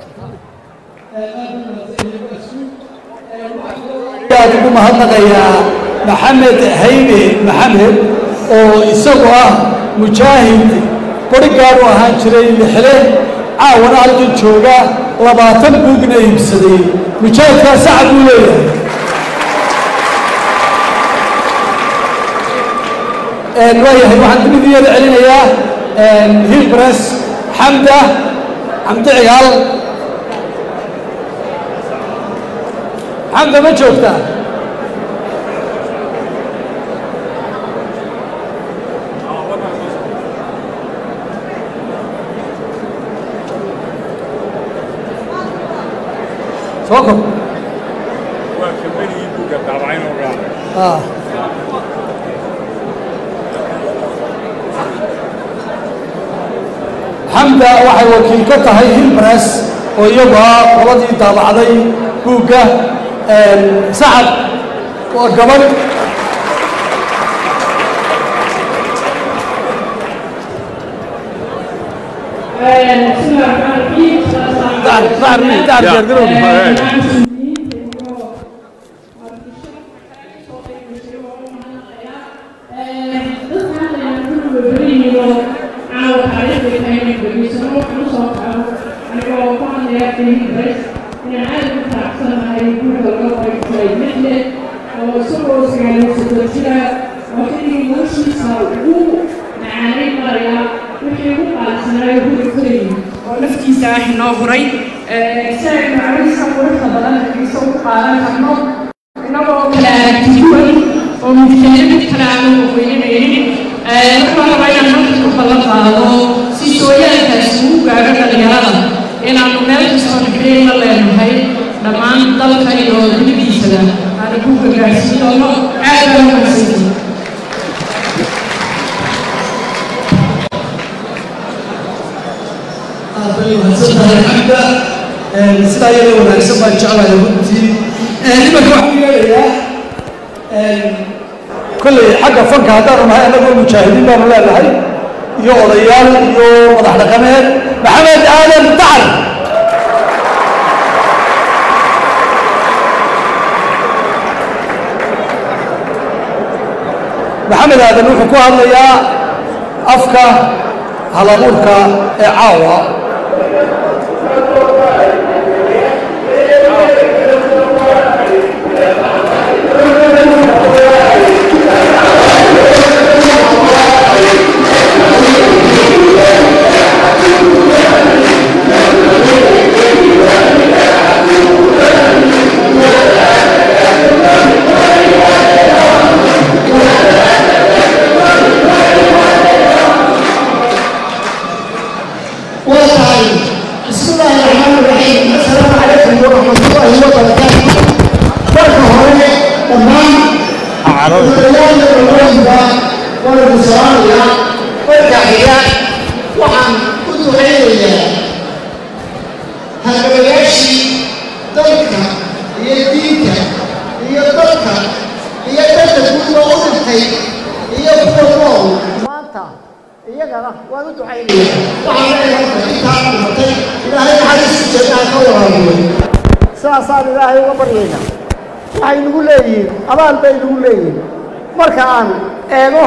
Speaker 2: aad ugu mahadnaqayaa maxamed haybe maxamed oo isagu ah mujaahid borigaad u ahaan jiray lixle caawana halkan jooga labaatan buugna iibsaday mujaahidkaa sacad buu leeyahay waayahay waxaan dibidiyada celinayaa hilbres xamda xamdi cigaal xamda ma joogtaa soo kor
Speaker 8: waa kabanigii buugga daabacayn oo dhan
Speaker 2: ah xamda waxay wakiil ka tahay hilbres oo iyagu ah qoladii daabacday buugga sacad waa gabadh
Speaker 19: naftiisa ah inoo huray si aynu cawisa quruxda badan iso ku qaadan karno inagoo kala aragtiduwan oo mujtahid kale aanu weyninaynin waxaan rabaa inaan halkan ku ballan qaado si sooyaalkaasi ugu gaadho dhalinyarada inaanu meel kastoo dhexdeen la leenahay dhammaan dalka iyo dibadiisada aanu ku gargaarsiin doono aad baa u mahadsantihin
Speaker 2: mahadsantahay xamda sidaa iyada wanaagsan baan jeclahay runtii nimanka waxaan yeelayaa kolley xagga fanka haddaanu nahay annagoo mujaahidiin baanu leenahay iyo odayaal iyo madax dhaqameed maxamed aadan dacar maxamed aadan wuxuu ku hadlayaa afka halabuurka ee caawa
Speaker 20: بسم الله الرحمن الرحيم السلام عليكم ورحمة الله وبركاته marka hore dhammaan odayaasha dowladda waanu salaamayaa marka xiga waxaan u ducaynayaa halgamayaashii dalka iyo diinta iyo dadka iyo dadka guud oo u dhintay iyo kuwa nool maanta iyagana waan u ducaynaya waxaan leeyahay intaa dhimatay ilaahay naxariistu jannaa ka waraabiyo sidaasaan ilaahay uga baryayna waxay nagu leeyihiin abaal bay nagu leeyihiin marka aan eego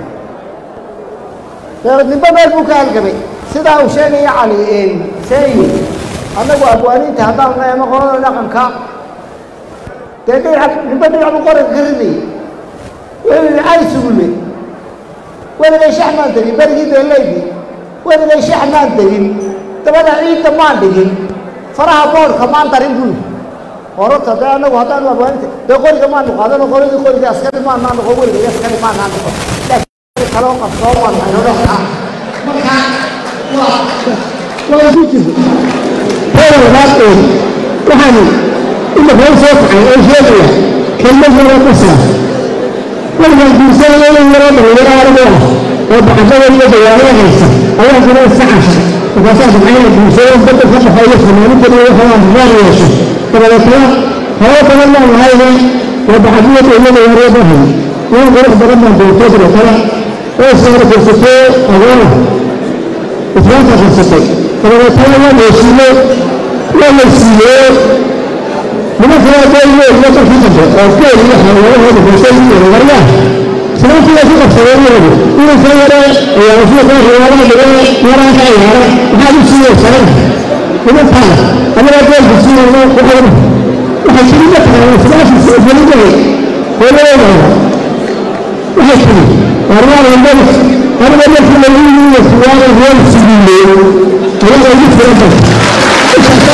Speaker 20: deeradnimbo meel buu ka halgamay sidaa uu sheegaya cali seeyi annagu abwaaniinta haddaan eemo qolada dhaqanka dee dhinac nimbo dhinac buu qoranka ka ridayay wuxuu yidhi cali sugulle weligay shax maan degin berigii beelaydii weligay shax maan degin dabada ciidda maan dhigin faraha boodhka maan darin buu yidhi horota dee annagu haddaanu abwaaninta dee qoriga maanu qaadano qoladii qoriga askari maanaa noqon weligay askari maanaa noqon laakiin kaloo qabsoo maan hayno dhanka marka waa
Speaker 13: waa ku jirta heer labaad ee waxaan imika u soo kacay oo sheegaya kelmad yaro ku saabsan markaan guursanaya in yaroo dhalinyaro anigu ah
Speaker 9: oo bacdada iyo dawaarada haysa ayaa jira iska casha markaasaa jimciyada bulshada dadka ka dhexeeya fanaaninkooda waxaa raar yeesho dabadeetana haba badan baan lahayne waa bacdiyada iyo dawaarada hay in qurux badan baan doortay dabeetana oo saara firsatee agoona islaamka firsatay dabadeetana waa heshiiyey waa la siiyey nimanka waa dooyo iyo dalkii dambe oo geel iyo xayawaanahooda hoosay iyo waryaha islaamkii waa ku qabsadeen iyagu inanka yare ayaa rasuulka riwaadaha dhigay yaraan ka ciyaara maxaad u siiyey salan nimankaana anagaa geelka siinayno waxay waxay tiri ma taqaana islaamkiisa ogolidahay hooyadeedaada waxay tiri warmaan hambali aniga markii lagu yimi siwaada reer sigiiley ayaga ugu filan bay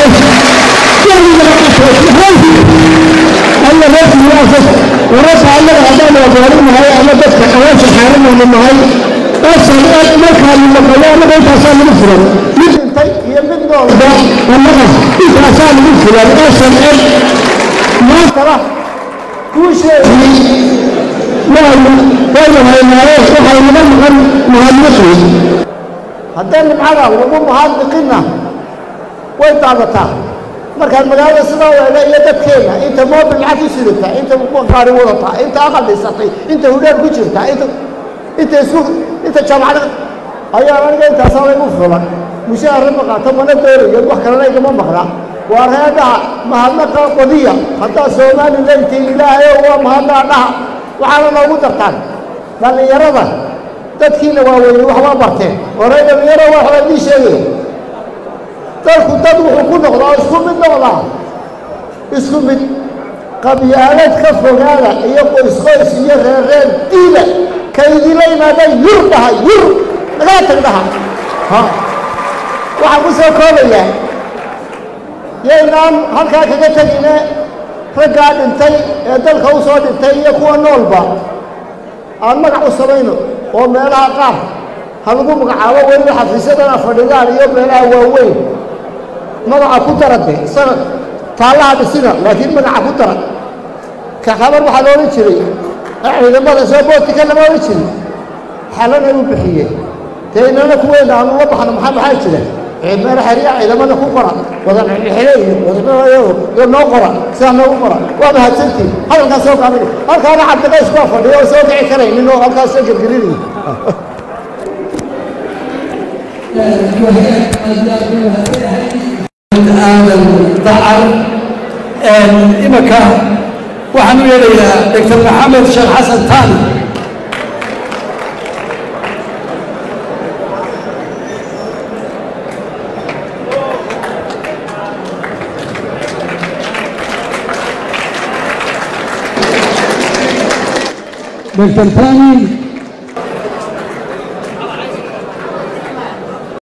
Speaker 9: alla reerkiiyaasas wararka annaga haddaan wagaarin nahay ama dadka awaasha xaaranayna nahay asan eg markaanu maqayo annaga intaasaa nagu filan mid dhintay iyo mid noolba annaga intaasaa nagu filan asan eg maantana kuusheedii wayna wayna haynaaye waxay naga maqan mahadnaqi haddee nimcada lagu mahadnaqinna way daadataa markaad magaalada sidaa weega iyo dadkeena inta moobil lacag u sidata inta gaari wadata inta aqal dhisatay inta hudheer ku jirta inta inta isku inta jaamacada ayaa aniga intaasaa laygu fulan mushaahara ma qaato mana doonayo wax kalena igama maqna waa reedaha mahadnaqa badiya haddaa somalilan tiin ilaahayo waa mahadnaa dhaha waxaana noogu dartaan dhallinyarada dadkiina waaweyney wax waa barteen horey dhallinyaro wax waa idii sheegaya dalku dad wuxuu ku noqdaa isku mid noqdaa isku mid qabyaalad ka fogaada iyo qoysqoys iyo reerreer diila ka idinla yimaada yur dhaha yur nagaa tag dhaha ha waxaan ku soo koobayaa yaynaan halkaa kaga tegine raggaa dhintay ee dalka u soo dhintay iyo kuwa noolba aan magac u samayno oo meelaha qaar ha lagu magacaabo weliba xafiisyadana fadhidaan iyo meelaha waaweyn magaca ku darade sanad taallaha dhisina laakiin magaca ku dara ka habar waxaa la odhan jiray ciidamada soo bootika lama odhan jirin xalana u bixiyey dee inana kuweena aanu la baxno maxaa maxaa jira meel xeriya ciidamada ku qora wadan xile iyo wadanayo iyo noo qora sidaa noogu qora waa mahadsantiin hadalkaas soo gaabin halkaana cabdiqays baa fadhiya oo soo kici karaynin oo halkaas soo gelgelinaya
Speaker 2: aadan dacar imanka waxaan u yeelayaa doctor maxamed sheekh xasan taani
Speaker 9: دكتور ثاني